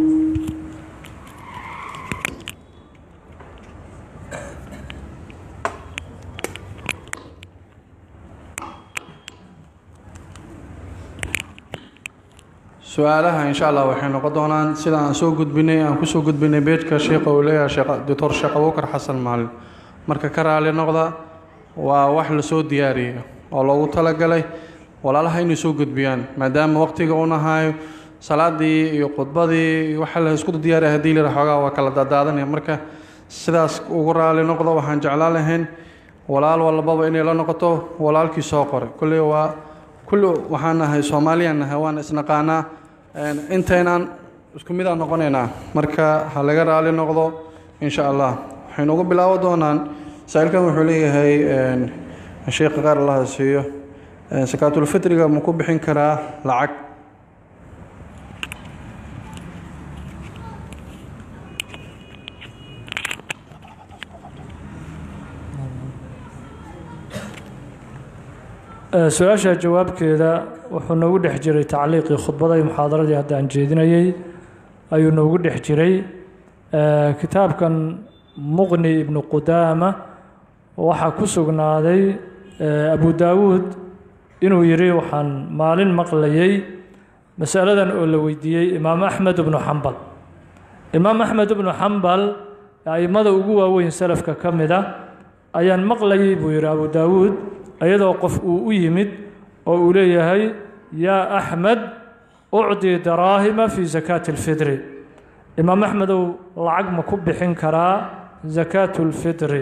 su-aalaha insha allah waxay noqon doonaan sida aan soo gudbinay aan kusoo gudbinay beejka sheekha uu leeyahay sheekh doctor sheekh abubakar xasan maalin marka ka raali noqda waa wax lasoo diyaariyey oo loogu talagalay walaalaha inay soo gudbiyaan maadaama waqtiga u nahayo salaadii iyo khudbadii iyo waxa la isku diyaariya haddii la xoogaa waa kala daadaadanaya marka sidaas ugu raali noqdo waxaan jeclaan lahayn walaal walbaba inay la noqoto walaalkii soo qoray kulley waa kulli waxaan nahay soomaaliyaan nahay waan isnaqaanaa intaynaan isku mid aan noqonaynaa marka ha laga raali noqdo insha allah waxaynu ugu bilaabo doonaan saa-ilkan wuxuu leeyahay sheekha qaar allaha siiyo sakaatulfitriga ma ku bixin karaa lacag su-aasha jawaabkeeda wuxuu noogu dhex jiray tacliiqii khudbada iyo muxaadaradii hadda aan jeedinayey ayuu noogu dhex jiray kitaabkan muqni ibnu qudaama waxaa ku sugnaaday abu daawuud inuu yidhi waxaan maalin maqlayey masaladan oo la weydiiyey imaam axmed ibnu xambal imaam axmed ibnu xambal a'immada ugu waaweyn salafka ka mid a ayaan maqlayey buu yidhi abu daawuud iyadoo qof uu u yimid oo uu leeyahay yaa axmed ucdii daraahima fii sakaati اlfidri imaam axmedow lacag ma ku bixin karaa sakaatu اlfidri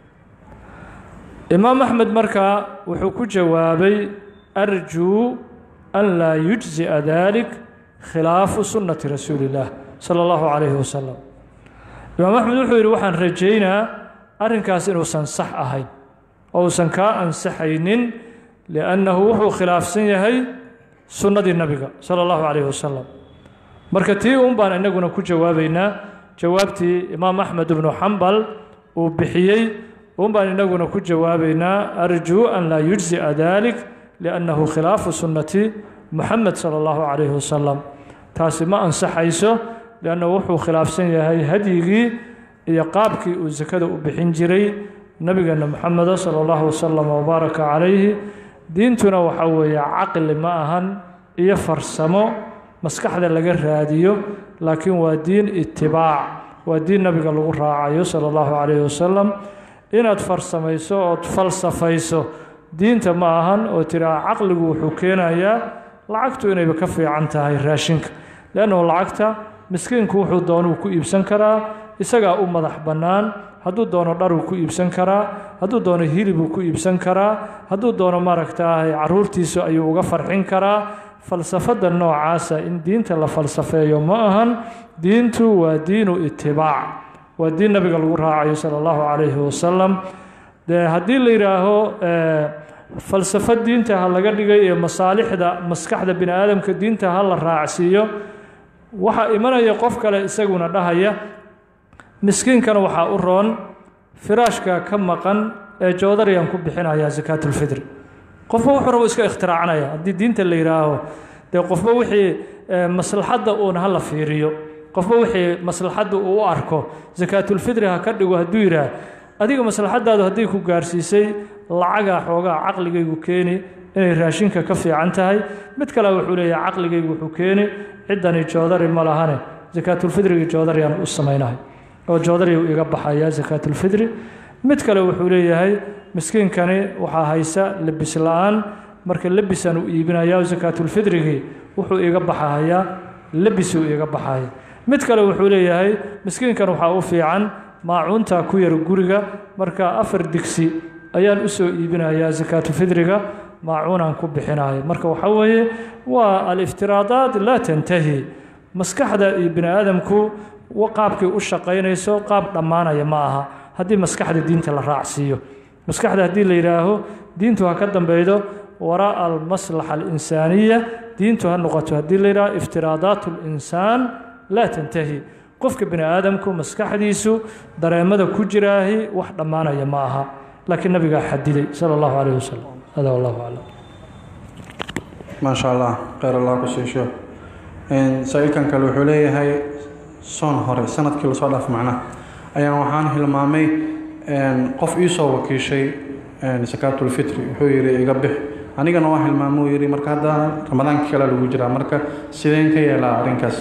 imaam axmed markaa wuxuu ku jawaabay arjuu an laa yujzi'a dalik khilaafu sunnati rasuuli اllah sala اllahu calayhi wasalam imaam axmed wuxuu yidhi waxaan rajaynaa arrinkaas inuusan sax ahayn oo uusan kaa ansaxaynin liannahu wuxuu khilaafsan yahay sunnadii nabiga sala allahu calayhi wasalam marka tii un baan innaguna ku jawaabaynaa jawaabtii imaam axmed ibnu xambal uu bixiyey un baan innaguna ku jawaabaynaa arjuu an laa yujzi'a dalik liannahu khilaafu sunnati muxamed sala allahu calayhi wasalam taasi ma ansaxayso liannahu wuxuu khilaafsan yahay hadyigii iyo qaabkii uu sakada u bixin jiray nabigeena moxameda sala allahu wasalam wabaaraka calayhi diintuna waxaa weeye caqli ma ahan iyo farsamo maskaxda laga raadiyo laakiin waa diin itibaac waa diin nabiga lagu raacayo sala allahu calayhi wasalam inaad farsamayso ood falsafayso diinta ma ahan oo tiraa caqligu wuxuu keenayaa lacagtu inayba ka fiican tahay raashinka leannahu lacagta miskiinku wuxuu doonuu ku iibsan karaa isagaa u madax bannaan hadduu doono dharuu ku iibsan karaa hadduu doono hilibuu ku iibsan karaa hadduu doono maaragtaahay caruurtiisu ayuu uga farxin karaa falsafadda noocaasa in diinta la falsafeeyo ma ahan diintu waa diinu itibaac waa diin nabiga lagu raacayo sala allahu calayhi wasalam dee haddii la yidhaaho falsafo diinta ha laga dhigay iyo masaalixda maskaxda bini aadamka diinta ha la raacsiiyo waxaa imanaya qof kale isaguna dhahaya miskiinkana waxaa u roon firaashka ka maqan ee joodariyaan ku bixinaya sakaatulfidri qofba wuxuu rabo iska ikhtiraacnaya haddii diinta la yidhaaho dee qofba wixii maslaxadda uun ha la fiiriyo qofba wixii maslaxadda uu u arko sakaatulfidri ha ka dhigo hadduu yidhaah adiga maslaxadaadu hadday ku gaarsiisay lacagaa xoogaa caqligaygu keeni inay raashinka ka fiican tahay mid kale wuxuu leeyahay caqligaygu wuxuu keeni ciddani joodari ma lahane sakaatulfidrigii joodariyaan u samaynahay oo joodariyu iga baxaya sakaatulfidri mid kale wuxuu leeyahay miskiinkani waxaa haysa lebis la-aan marka lebisaan u iibinaya sakaatulfidrigii wuxuu iga baxahayaa lebisuu iga baxaya mid kale wuxuu leeyahay miskiinkan waxaa u fiican maacuunta ku yar guriga marka afar digsi ayaan u soo iibinayaa sakaatulfidriga maacuunaan ku bixinayo marka waxaa weeye waa aliftiraadaat laa tantahi maskaxda iyo bini aadamku qaabkii u shaqaynayso qaab dhammaanaya ma aha haddii maskaxda diinta la raacsiiyo maskaxda haddii la yidhaaho diintu ha ka dambeydo waraa'a almaslaxa alinsaaniya diintu ha noqoto haddii la yidhaho iftiraadaat linsaan laa tantahi qofka bini aadamku maskaxdiisu dareemada ku jiraahi wax dhammaanaya ma aha laakiin nabigaa xadiday sala allahu calayh wasalam hada wallahu aclam maasha allah kheyr allah ku siisho saa-iilkan kale wuxuu leeyahay soon hore sanadkii lasoo dhaaf macnaha ayaan waxaan hilmaamay qof iisoo wakiishay sakaatulfitri wuxuu yidhi iga bix anigana waa hilmaamo yidhi marka hadda ramadaanka kale lagu jiraa marka sideen ka yeelaa arrinkaas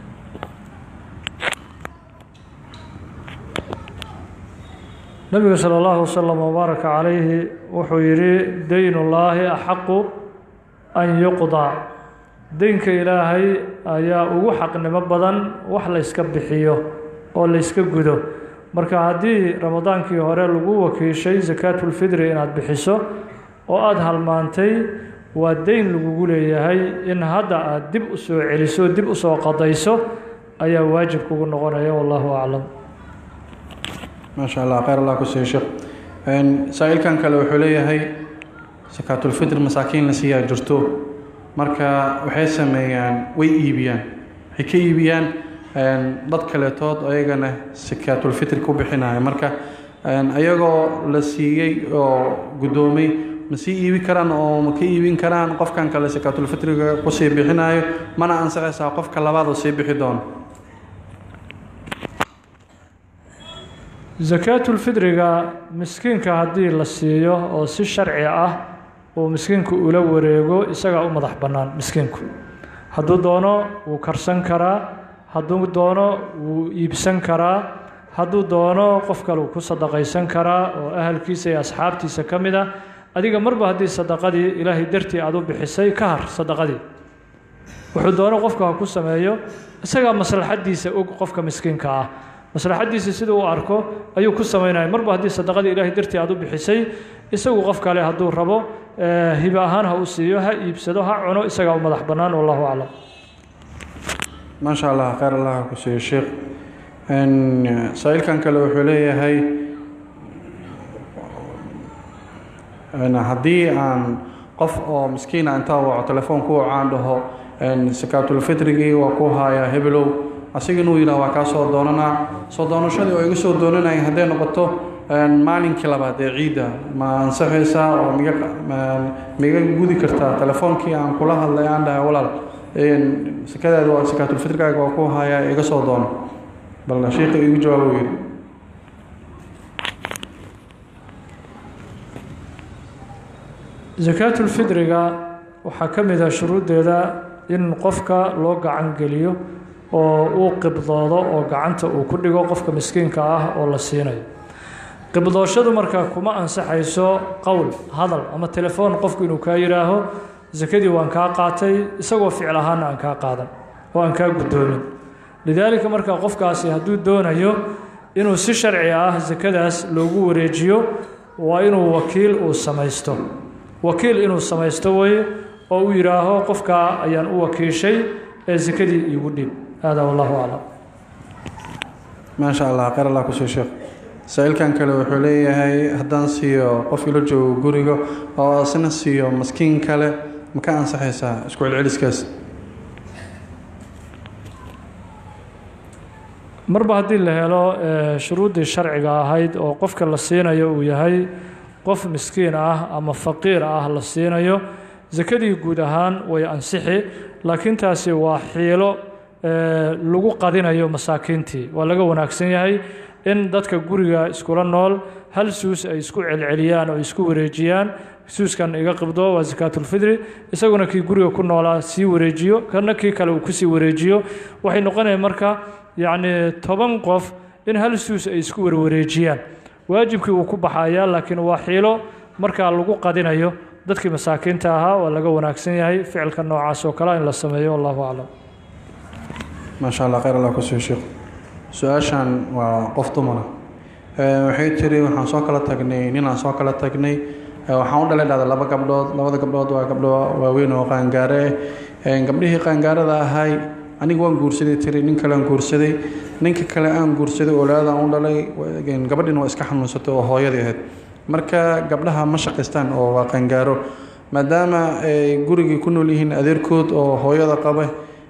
nabiga sala allahu wasalam wabaaraka calayhi wuxuu yidhi daynullaahi axaqu an yuqdaa deynka ilaahay ayaa ugu xaqnimo badan wax layska bixiyo oo layska gudo marka haddii ramadaankii hore lagu wakiishay sakaatulfidri inaad bixiso oo aada halmaantay waa deyn lagugu leeyahay in hadda aad dib u soo celiso dib u soo qadayso ayaa waajib kugu noqonaya wallahu aclam maasha allah kheyr allah ku siiyo sheekh saa-iilkan kale wuxuu leeyahay sakaatulfitr masaakiin la siiyaa jirto marka waxay sameeyaan way iibiyaan waxay ka iibiyaan dad kaleetood ayagana sakaatulfitri ku bixinaya marka ayagoo la siiyey oo guddoomay ma sii iibi karaan oo ma ka iibin karaan qofkan kale sakaatulfitriga kusii bixinayo mana ansaxaysaa qofka labaad oo sii bixi doono sakaatulfidriga miskiinka haddii la siiyo oo si sharci ah uu miskiinku ula wareego isagaa u madax bannaan miskiinku hadduu doono wuu karsan karaa hadduu doono wuu iibsan karaa hadduu doono qof kale uu ku sadaqaysan karaa oo ahalkiisa iyo asxaabtiisa ka mid ah adiga marba haddii sadaqadii ilaahay dartii aad u bixisay ka har sadaqadii wuxuu doono qofka ha ku sameeyo isagaa maslaxaddiisa og qofka miskiinka ah maslaxaddiisa sida uu arko ayuu ku samaynaya marba haddii sadaqadii ilaahay dartii aad u bixisay isagu qof kale hadduu rabo hibe ahaan ha u siiyo ha iibsado ha cuno isagaa u madax bannaan wallahu aclam maasha allah kheyr allah ku siiyo sheekh saa-iilkan kale wuxuu leeyahay haddii aan qof oo miskiina intaa waco telefoon ku waco aan dhaho sakaatulfitrigii waa ku hayaa hebelow asiga inuu yidhah waa kaa soo doonanaa soo doonashadii oo iga soo doonanaya hadday noqoto maalinkii labaad ee ciidda ma ansaxaysaa oo miga miga gudi kartaa telefoonkii aan kula hadlay aan dhahay walaal sakadaada waa sakaatulfitrigaaga waa ku hayaa iga soo doono bal sheikha igu jawaab uu yidhi sakaatulfidriga waxaa ka mid ah shuruuddeeda in qofka loo gacan geliyo oo uu qibdoodo oo gacanta uu ku dhigo qofka miskiinka ah oo la siinayo qibdooshadu marka kuma ansaxayso qowl hadal ama telefoon qofku inuu kaa yidhaaho sakadii waan kaa qaatay isagoo ficil ahaana aan kaa qaadan oo aan kaa guddoomin lidaalika marka qofkaasi hadduu doonayo inuu si sharci ah sakadaas loogu wareejiyo waa inuu wakiil uu samaysto wakiil inuu samaysto weye oo uu yidhaaho qofkaa ayaan u wakiishay ee sakadii iigu dhib hada wallahu aclam maasha allah kheyr allah kusoo sheekh saa-iilkan kale wuxuu leeyahay haddaan siiyo qof ilo joogo guriga oo isna siiyo maskiin kale ma ka ansaxaysaa isku celceliskaas marba haddii la helo shuruuddii sharciga ahayd oo qofka la siinayo uu yahay qof miskiin ah ama faqiir ah la siinayo sakadii guud ahaan way ansixi laakiin taasi waa xiilo lagu qadinayo masaakiintii waa laga wanaagsan yahay in dadka guriga iskula nool hal suus ay isku celceliyaan oo isku wareejiyaan suuskan iga qibdo waa sakaatulfidri isaguna kii guriga ku noolaa sii wareejiyo kana kii kale uu kusii wareejiyo waxay noqonaya marka yacni toban qof in hal suus ay isku warwareejiyaan waajibkii wuu ku baxayaa laakiin waa xiilo markaa lagu qadinayo dadkii masaakiinta ahaa waa laga wanaagsan yahay ficilka noocaas oo kale in la sameeyo wallahu aclam maasha allah khayr allah kusoo sheekh su-aashan waa qof dumara waxay tiri waxaan soo kala tagnay ninaan soo kala tagnay waxaan u dhalay dhahda laba gabdhood labada gabdhood waa gabdho waaweyn oo qaangaare ah gabdhihii qaangaarada ahay aniga waan guursaday tiri nin kale aan guursaday ninka kale aan guursaday oolaadaan u dhalay gabadhiina waa iska xanuunsatay oo hooyadii ahayd marka gabdhaha ma shaqaystaan oo waa qaangaaro maadaama ay gurigii ku nool yihiin adeerkood oo hooyada qaba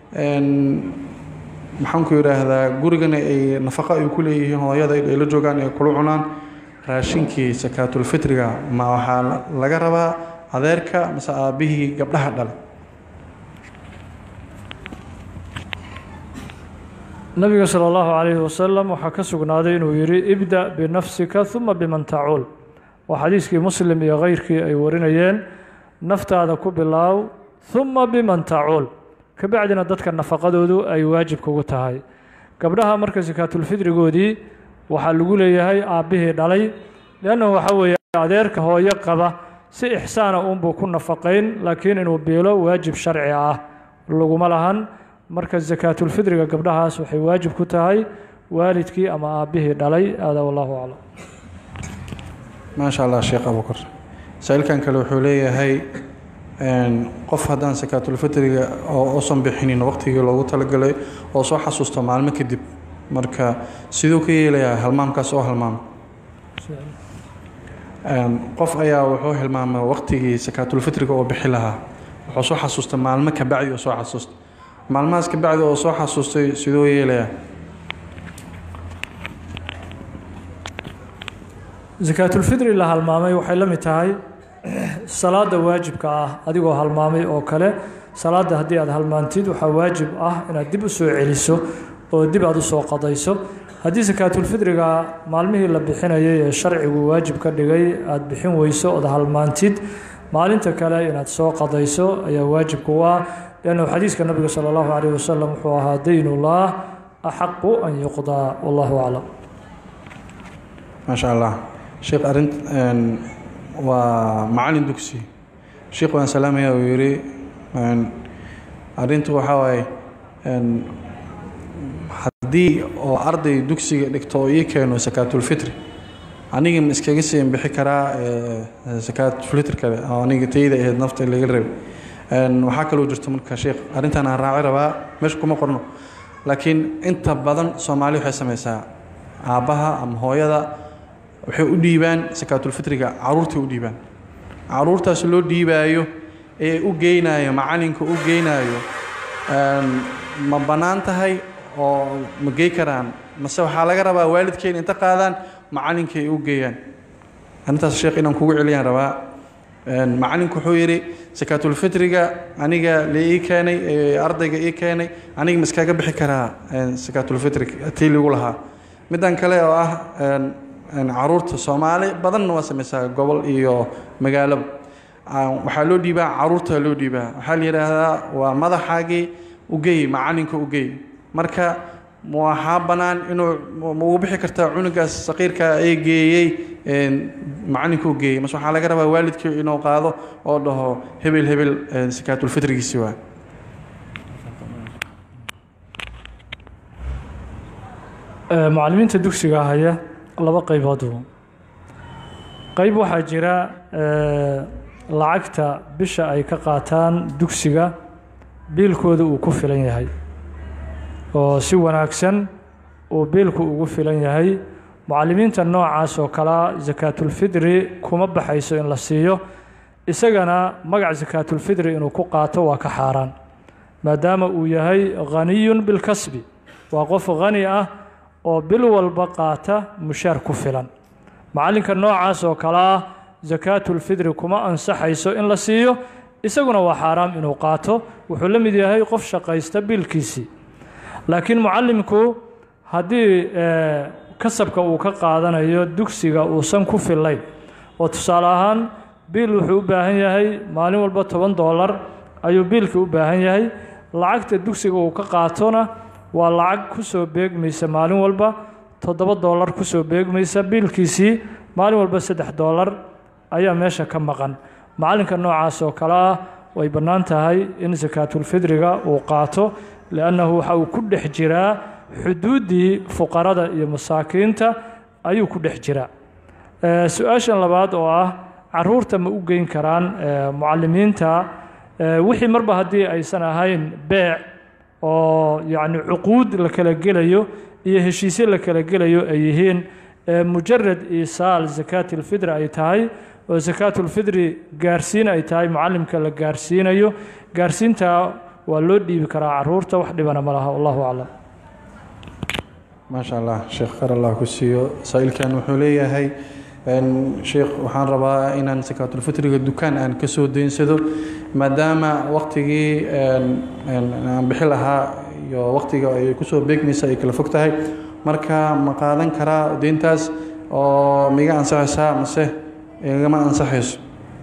maxaan ku yidhaahdaa gurigana ay nafaqo ay ku leeyihiin hooyada ay la joogaan ay kula cunaan raashinkii sakaatulfitriga ma waxaa laga rabaa adeerka mase aabbihii gabdhaha dhalay nabiga salى اllahu calayhi wasalam waxaa ka sugnaaday inuu yidhi ibda binafsika uma biman tacuul waa xadiiskii muslim iyo keyrkii ay warinayeen naftaada ku bilaaw uma biman tacuul kabacdina dadka nafaqadoodu ay waajib kugu tahay gabdhaha marka sakaatulfidrigoodii waxaa lagu leeyahay aabbihii dhalay leannahu waxa weeye adeerka hooyo qaba si ixsaana uunbuu ku nafaqayn laakiin inuu biilo waajib sharci ah laguma lahan marka sakaatulfidriga gabdhahaas waxay waajib ku tahay waalidkii ama aabbihii dhalay aada wallahu aclam maasha allah sheekh abukar saa-iilkan kale wuxuu leeyahay qof haddaan sakaatulfitriga oo usan bixinin waqtigii loogu talagalay oo soo xasuusto maalmo kadib marka siduu ka yeelayaa halmaamkaas oo halmaama qof ayaa wuxuu hilmaamay waqtigii sakaatulfitriga oo bixi lahaa wuxuu soo xasuustay maalmo kabacdi oo soo xasuustay maalmahaas kabacdi oo soo xasuustay siduu yeelayaa sakaatulfidri la halmaamay waxay la mid tahay salaada waajibka ah adigoo halmaamay oo kale salaada haddii aad halmaantid waxaa waajib ah inaad dib u soo celiso oo dib aad u soo qadayso haddii sakaatulfidriga maalmihii la bixinayay ee sharcigu waajib ka dhigay aad bixin weyso ood halmaantid maalinta kale inaad soo qadayso ayaa waajib ku ah lannu xadiiska nabiga sala allahu calayh wasalam wuxuu ahaa daynullah axaqu an yuqdaa wallahu aclam maasha allah sheekh arint waa macalin dugsi sheekh waan salaamaya uu yidhi arrintu waxaa waaye haddii oo arday dugsiga dhigto oo ii keeno sakaatulfitri aniga ma iskaga siin bixi karaa sakaatulfitr kale oo aniga tayda ahayd nafta laga rabay waxaa kaloo jirto marka sheekh arrintan aan raaci rabaa meesha kuma qorno laakiin inta badan soomaali waxay samaysaa aabbaha ama hooyada waxay u dhiibaan sakaatulfitriga caruurtay u dhiibaan caruurtaas loo dhiibaayo ee u geynayo macalinka u geynaayo ma bannaan tahay oo ma gey karaan mase waxaa laga rabaa waalidkeena inta qaadaan macalinka ay u geeyaan arrintaas sheekh inaan kugu celiyaan rabaa macalinku wuxuu yidhi sakaatulfitriga aniga la ii keenay ardayga ii keenay aniga ma iskaga bixi karaa sakaatulfitrig tii ligu lahaa middan kale oo ah caruurta soomaali badanna waa samaysaa gobol iyo magaalaba waxaa loo dhiibaa caruurta loo dhiibaa waxaa la yidhaahdaa waa madaxaagii ugey macalinka ugey marka waxaa bannaan inuu ma ugu bixi kartaa cunugaas saqiirka ee geeyey macalinka u geeyey mase waxaa laga rabaa waalidkii inuu qaado oo dhaho hebel hebel sakaatulfitrigiisi waa macallimiinta dugsiga haya laba qayboodbu qayb waxaa jira lacagta bisha ay ka qaataan dugsiga biilkooda uu ku filan yahay oo si wanaagsan uu biilku ugu filan yahay mucalimiinta noocaas oo kalea sakaatulfidri kuma baxayso in la siiyo isagana magac sakaatulfidri inuu ku qaato waa ka xaaraan maadaama uu yahay ghaniyun bilkasbi waa qof khani ah oo bil walba qaata mushaar ku filan macallinka noocaas oo kale ah sakaatulfidri kuma ansaxayso in la siiyo isaguna waa xaaraam inuu qaato wuxuu la mid yahay qof shaqaysta biilkiisii laakiin mucallimku haddii kasabka uu ka qaadanayo dugsiga uusan ku fillayn oo tusaale ahaan biil wuxuu u baahan yahay maalin walba toban doolar ayuu biilkii u baahan yahay lacagta dugsiga uu ka qaatona waa lacag ku soo beegmaysa maalin walba toddoba doolar ku soo beegmaysa biilkiisii maalin walba saddex doolar ayaa meesha ka maqan macallinka noocaas oo kale ah way bannaan tahay in sakaatulfidriga uu qaato liannahu waxa uu ku dhex jiraa xuduuddii fuqarada iyo masaakiinta ayuu ku dhex jiraa su-aashan labaad oo ah caruurta ma u geyn karaan mucalimiinta wixii marba haddii aysan ahayn beec oo yacni cuquud la kala gelayo iyo heshiisyo la kala gelayo ay yihiin mujarad isaal sakaatilfidri ay tahay oo sakaatulfidri gaarsiin ay tahay mucallimka la gaarsiinayo gaarsiintaa waa loo dhiibi karaa caruurta wax dhibana ma laha wallahu aclam maasha allah sheekh khar allah ku siiyo saa-iilkan wuxuu leeyahay sheekh waxaan rabaa inaan sakaatulfitriga dukaan aan ka soo daynsado maadaama waqtigii aan bixi lahaa iyo waqtiga ay kusoo beegmaysa ay kala fog tahay marka ma qaadan karaa deyntaas oo miga ansaxaysaa mase igama ansaxayso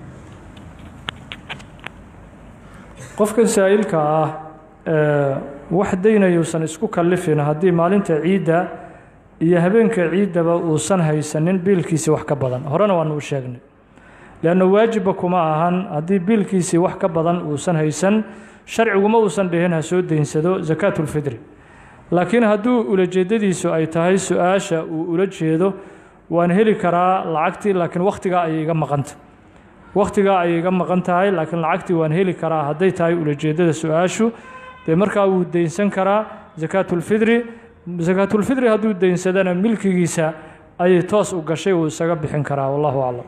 qofkan saa'ilka ah wax daynayuusan isku kallifin haddii maalinta ciidda iyo habeenka ciiddaba uusan haysanin biilkiisii wax ka badan horena waanu u sheegnay leanna waajibba kuma ahan haddii biilkiisii wax ka badan uusan haysan sharciguma uusan dhihin ha soo daynsado sakaatulfidri laakiin hadduu ulajeedadiisu ay tahay su-aasha uu ula jeedo waan heli karaa lacagtii laakiin wakhtigaa ayay iga maqanta wakhtigaa ayay iga maqan tahay laakiin lacagtii waan heli karaa hadday tahay ulajeeddada su-aashu dee markaa wuu daynsan karaa sakaatulfidri sakaatulfidri hadduu daynsadana milkigiisa ayay toos u gashay uu isaga bixin karaa wallahu aclam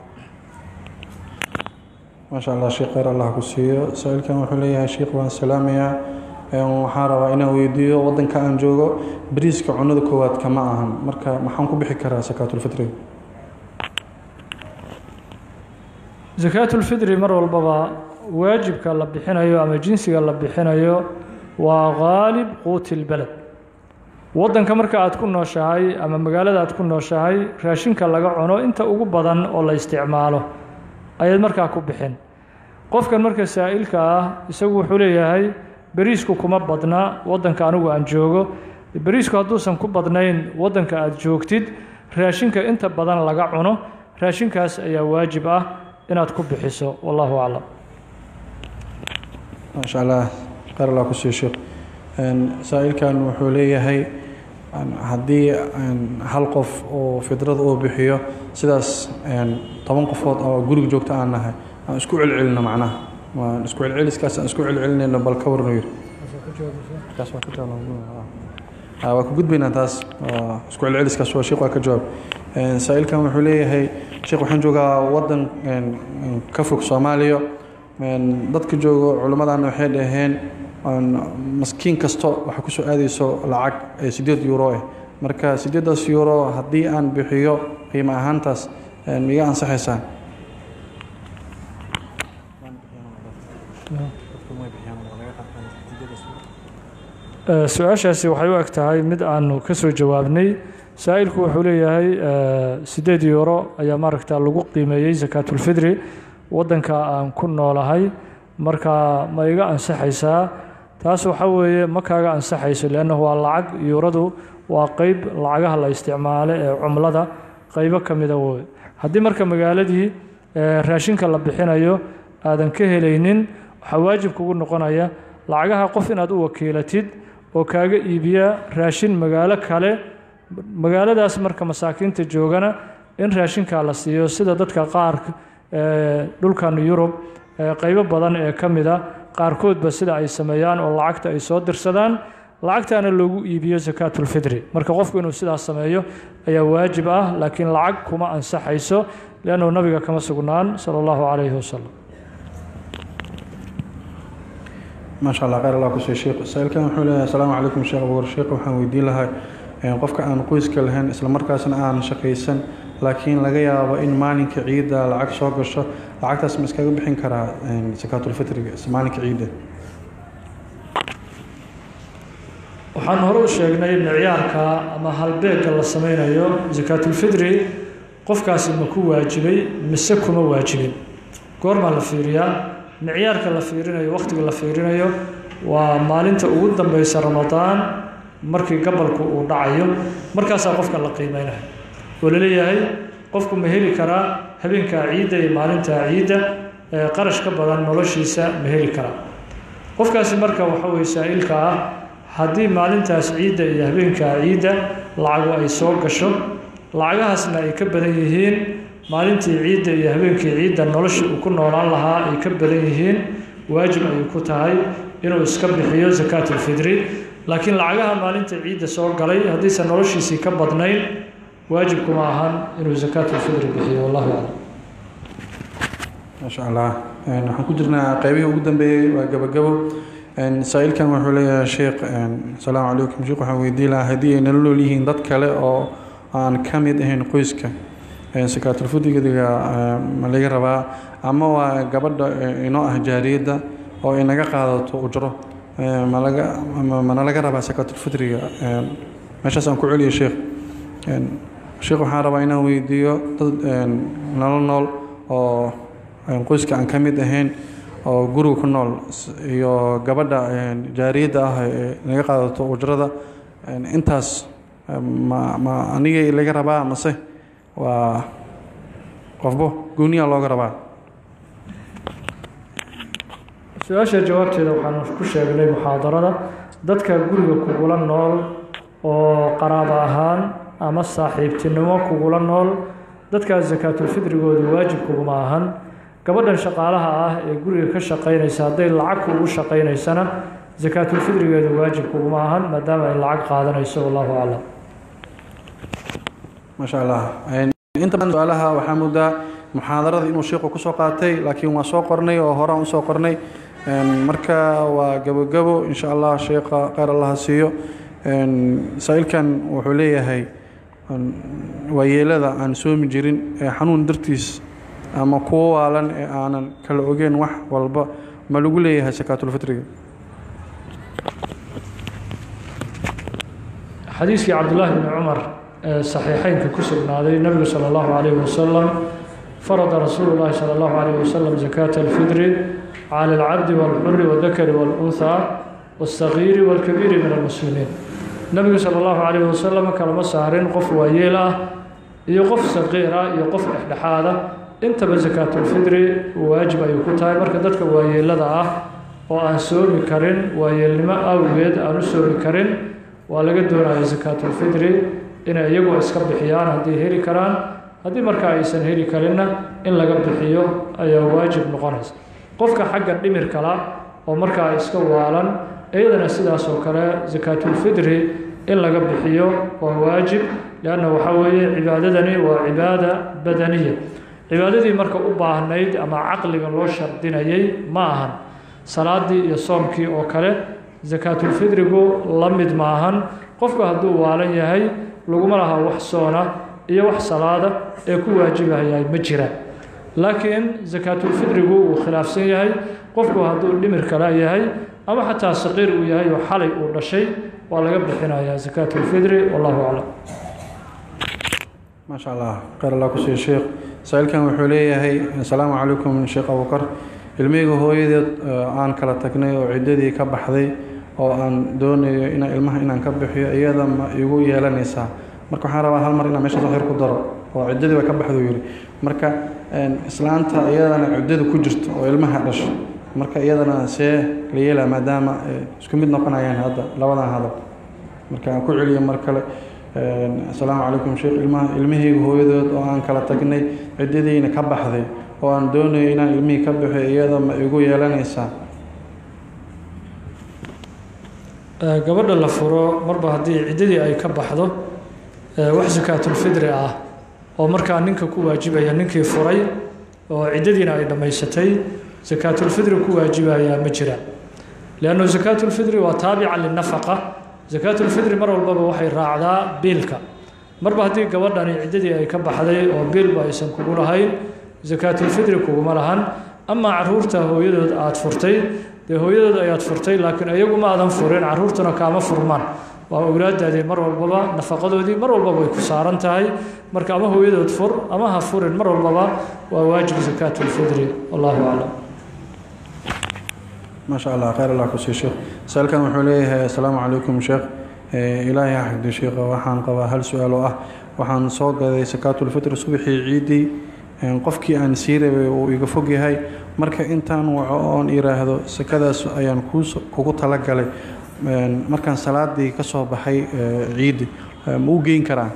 maasha allah sheekh kheyr allah ku siiyo saa-iilkan wuxuu leeyahay sheekh waan salaamayaa waxaan rabaa inaan weydiiyo waddanka aan joogo bariiska cunada koowaad kama ahan marka maxaan ku bixi karaa sakaatulfitriga sakaatulfidri mar walbaba waajibka la bixinayo ama jinsiga la bixinayo waa qaalib quuti lbeled waddanka marka aad ku nooshahay ama magaalada aad ku nooshahay raashinka laga cuno inta ugu badan oo la isticmaalo ayaad markaa ku bixin qofkan marka saa'ilka ah isagu wuxuu leeyahay beriisku kuma badna waddanka anigu aan joogo beriisku hadduusan ku badnayn waddanka aad joogtid raashinka inta badan laga cuno raashinkaas ayaa waajib ah inaad ku bixiso wallahu aclam maasha allah kheyr allah ku siiyo sheekh saa-iilkan wuxuu leeyahay haddii hal qof oo fidrada uu bixiyo sidaas toban qofood oo guriga joogta aan nahay aan isku celcelino macnaha waan isku celceliskaas aan isku celcelinayno bal ka warno yiri waa ku gudbaynaa taas isku celceliskaas waa sheekh waa ka jawaab saa-iilkan wuxuu leeyahay sheekh waxaan joogaa waddan ka fog soomaaliya dadka joogo culimmadan waxay dhaheen maskiin kasto waxaa kusoo aadayso lacag ee siddeed euro ah marka siddeeddaas euro haddii aan bixiyo qiimo ahaantaas miga ansaxaysaa su-aashaasi waxay u eg tahay mid aanu ka soo jawaabnay saa'ilku wuxuu leeyahay siddeed euro ayaa maaragta lagu qiimeeyey sakaatulfidri waddanka aan ku noolahay marka ma iga ansaxaysaa taas waxaa weeye ma kaaga ansaxayso leannahu waa lacag yuuradu waa qeyb lacagaha la isticmaalo ee cumlada qeybo ka mida wey haddii marka magaaladii raashinka la bixinayo aadan ka helaynin waxaa waajib kugu noqonaya lacagaha qof inaad u wakiilatid oo kaaga iibiya raashin magaalo kale magaaladaas marka masaakiinta joogana in raashinkaa la siiyo sida dadka qaar dhulkan yurub qeybo badan ee ka mida qaarkoodba sida ay sameeyaan oo lacagta ay soo dirsadaan lacagtaana loogu iibiyo sakaatulfidri marka qofku inuu sidaas sameeyo ayaa waajib ah laakiin lacag kuma ansaxayso liannahu nabiga kama sugnaan sala allahu calayhi wasalam maasha allah khayr allah kusii sheekh saa-ilkan wuxuu leeyahay asalaamu calaykum sheekh abuur sheekh waxaan weydiin lahaa qofka aan qoyska lahayn islamarkaasna aan shaqaysan laakiin laga yaabo in maalinka ciidda lacag soo gasho lacagtaas ma iskaga bixin karaa sakaatulfitriga maalinka ciidda waxaan hore u sheegnay micyaarka ama halbeegga la sameynayo sakaatulfidri qofkaasi ma ku waajibay mise kuma waajibin goormaa la fiiriyaa micyaarka la fiirinayo wakhtiga la fiirinayo waa maalinta ugu dambeysa ramadaan markii gabalku uu dhacayo markaasaa qofka la qiimeynayo oo laleeyahay qofku ma heli karaa habeenkaa ciidda iyo maalintaa ciidda qarash ka badan noloshiisa ma heli karaa qofkaasi marka waxa weye saa-ilka ah haddii maalintaas ciidda iyo habeenkaa ciidda lacagu ay soo gasho lacagahaasna ay ka badan yihiin maalintii ciidda iyo habeenkii ciidda noloshii uu ku noolaan lahaa ay ka badan yihiin waajib ayay ku tahay inuu iska bixiyo sakaatulfidri laakiin lacagaha maalinta ciidda soo galay haddiise noloshiisii ka badnayn waajib kuma ahan inuu sakaatulfidri bixiyo wallahu aclam maasha allah waxaan ku jirnaa qeybihii ugu dambeeyey waa gabagabo saa-ilkan wuxuu leeyahay sheekh asalaamu calaykum sheekh waxaan weydiin lahaa haddii ay nala nool yihiin dad kale oo aan ka mid ahayn qoyska sakaatulfudriga ma laga rabaa ama waa gabadha inoo ah jaariyadda oo inaga qaadato ujro malaga mana laga rabaa sakaatulfudriga meeshaas aan ku celiyo sheekh sheekh waxaan rabaa inaan weydiiyo dad nala nool oo qoyska aan ka mid ahayn oo guriga ku nool iyo gabadha jaariyadda ah ee naga qaadato ujrada intaas ma ma anigay laga rabaa mase waa qofbo gooniyaa looga rabaa su-aasha jawaabteeda waxaanu ku sheegnay muxaadarada dadka guriga kugula nool oo qaraabo ahaan ama saaxiibtinimo kugula nool dadkaas sakaatulfidrigoodu waajib kuguma ahan gabadhan shaqaalaha ah ee guriga ka shaqaynaysa hadday lacag kuugu shaqaynaysana sakaatulfidrigeedu waajib kuguma ahan maadaama ay lacag qaadanayso wallahu aclam maasha allah inta badan su-aalaha waxaa moodaa muxaadarada inuu sheikhu kusoo qaatay laakiin waa soo qornay oo horaan usoo qornay marka waa gabogabo insha allah sheekha kheyr allaha siiyo saa-ilkan wuxuu leeyahay waayeelada aan soomi jirin ee xanuun dartiis ama kuwo waalan ee aanan kala ogeyn wax walba ma lagu leeyahay sakaatulfitriga xadiiskii cabdullaahi bni cumar ee saxiixeynka ku sugnaaday nebigu sala allahu calayhi wasalam farada rasuulu llaahi sala allahu calayhi wasalam zakaata alfidri cala alcabdi waalxuri waaldakari waalunhaa waاlsagiiri waalkabiiri min almuslimiin nebigu sala allahu calayhi wasalam kalama saarin qof waayeel ah iyo qof saqiir ah iyo qof dhexdhexaada intaba sakaatulfidri waajib ayuu ku tahay marka dadka waayeelada ah oo aan soomi karin waayeelnimo awgeed aan u soomi karin waa laga doonaya sakaatulfidri inay iyagu iska bixiyaan hadday heli karaan haddii markaa aysan heli karinna in laga bixiyo ayaa waajib noqonaysa qofka xagga dhimirkala oo markaa iska waalan iyadana sidaas oo kale sakaatulfidri in laga bixiyo waa waajib leanna waxaa weeye cibaadadani waa cibaada badaniya cibaadadii marka u baahnayd ama caqliga loo shardinayay ma ahan salaadii iyo soomkii oo kale sakaatulfidrigu la mid maahan qofku hadduu waalan yahay laguma laha wax soona iyo wax salaada ee ku waajibayahay ma jiraan laakiin sakaatulfidrigu wuu khilaafsan yahay qofku hadduu dhimir kala yahay ama xataa saqiir uu yahay oo xalay uu dhashay waa laga bixinayaa sakaatulfidri wallahu aclam maasha allah kheyr allah kusiiyo sheekh saa-ilkan wuxuu leeyahay asalaamu calaykum sheekh abukar ilmihayga hooyadeed aan kala tagnay oo ciddadii ka baxday oo aan doonayo ina ilmaha inaan ka bixiyo iyada ma igu yeelanaysaa marka waxaan rabaa hal mar inaan meeshaas waxyar ku daro oo ciddadii way ka baxday uu yidhi marka islaanta iyadana ciddada ku jirto oo ilmaha dhasho marka iyadana see la yeelaa maadaama isku mid noqonayaan hadda labadan hadal marka aan ku celiyo mar kale asalaamu calaykum sheekh ilmaha ilmahayga hooyadood oo aan kala tagnay ciddadiina ka baxday oo aan doonayo inaan ilmihii ka bixiyo iyada ma igu yeelanaysaa gabadha la furo marba haddii ciddadii ay ka baxdo wax sakaatulfidri ah oo markaa ninka ku waajibaya ninkii furay oo ciddadiina ay dhammaysatay sakaatulfidri ku waajibayaa ma jira leannu sakaatulfidri waa taabica linafaqa sakaatulfidri mar walbaba waxay raacdaa biilka marba haddii gabadhani ciddadii ay ka baxday oo biilba aysan kugu lahayn sakaatulfidri kuguma lahan amaa caruurta hooyadood aada furtay dee hooyadood ayaad furtay laakiin iyagu ma aadan furin caruurtuna kaama furmaan waa owlaadaadii mar walbaba nafaqadoodii mar walbaba way ku saaran tahay marka ama hooyadood fur ama ha furin mar walbaba waa waajib sakaatulfidri wallahu aclam maasha allah khayr allah ku sii sheekh saalkan wuxuu leeyahay assalaamu calaykum sheekh ilaahay ha xigdo sheekha waxaan qabaa hal su-aal oo ah waxaan soo gaday sakaatulfitr subaxii ciiddii qofkii aan sii rabay uu iga fog yahay marka intaan waco oon iraahdo sakadaas ayaan kugu talagalay markaan salaadii ka soo baxay ciiddi ma u geyn karaa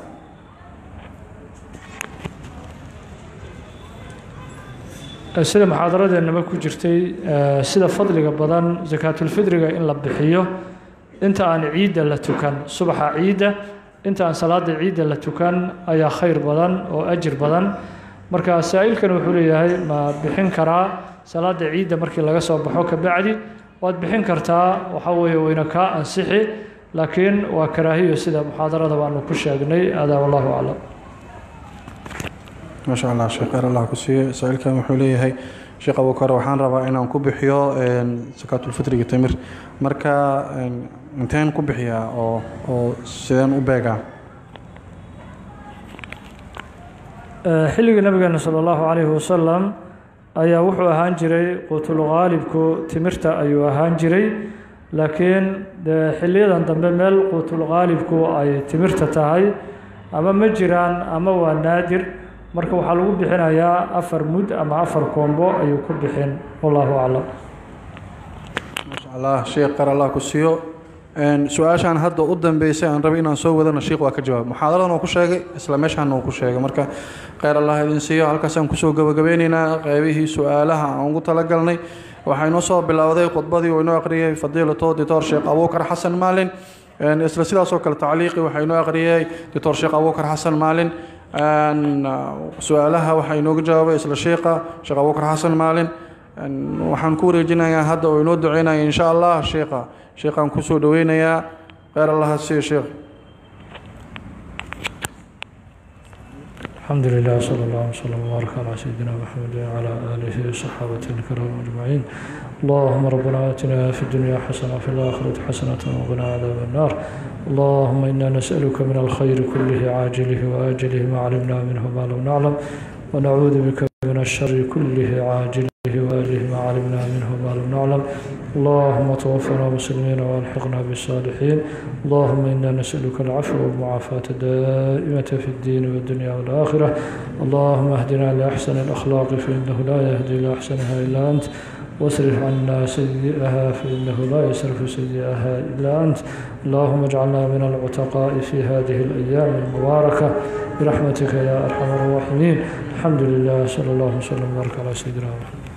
sida muxaadaradeennaba ku jirtay sida fadliga badan sakaatulfidriga in la bixiyo inta aan ciidda la tukan subaxa ciidda inta aan salaada ciidda la tukan ayaa khayr badan oo ajir badan marka saa-iilkan wuxuu leeyahay ma bixin karaa salaada ciidda markii laga soo baxo kabacdi waad bixin kartaa waxa weeye wayna kaa ansixi laakiin waa karaahiyo sida muxaadarada baanu ku sheegnay adaa wallahu aclam maasha allah sheekh khayr allah ku siiye saa-iilkan wuxuu leeyahay sheekh abukar waxaan rabaa inaan ku bixiyo sakaatulfitriga timir marka inteen ku bixiyaa oo oo sideen u beegaa xilligii nabigeena sala allahu calayhi wasalam ayaa wuxuu ahaan jiray quutulqaalibku timirta ayuu ahaan jiray laakiin dee xiliyadan dambe meel quutulqaalibku ay timirta tahay ama ma jiraan ama waa naadir marka waxaa lagu bixinayaa afar mud ama afar koombo ayuu ku bixin wallahu aclam maasha allah sheekh qar allah ku siiyo su-aashaan hadda u dambeysay aan rabay inaan soo wadana sheekh waa ka jawaab muxaadaradan uu ku sheegay isla meeshaana uu ku sheegay marka kheyr allah idin siiyo halkaasaan kusoo gabagabeyneynaa qeybihii su-aalaha aan ugu talagalnay waxaa inoo soo bilowday khudbadii uu inoo aqriyay fadiilato dictor sheekh abuukar xasan maalin isla sidaasoo kale tacliiqii waxaa inoo aqriyay dictor sheekh abuukar xasan maalin su-aalaha waxaa inooga jawaabay isla sheekha sheekh abuukar xasan maalin waxaan ku wareejinayaa hadda oo inoo duceynaya insha allah sheekha sheekhaan kusoo dhoweynayaa kheyr allaha siiyo sheekh الحمد لله صلى الله وسلم وبارك على سيدنا محمد وعلى آله وصحابته الكرام أجمعين اللهم ربنا آتنا في الدنيا حسنة وفي الآخرة حسنة وقنا عذاب النار اللهم إنا نسألك من الخير كله عاجله وآجله ما علمنا منه ما لم نعلم ونعوذ بك من الشر كله عاجله وآله ما علمنا منه ما لم نعلم اللهم توفنا مسلمين والحقنا بالصالحين اللهم إنا نسألك العفو والمعافاة الدائمة في الدين والدنيا والآخرة اللهم اهدنا لأحسن الأخلاق فإنه لا يهدي لأحسنها إلا أنت واصرف عنا سيئها فإنه لا يصرف سيئها إلا أنت اللهم اجعلنا من العتقاء في هذه الأيام المباركة برحمتك يا أرحم الراحمين الحمد لله صلى الله وسلم وبارك على سيدنا محمد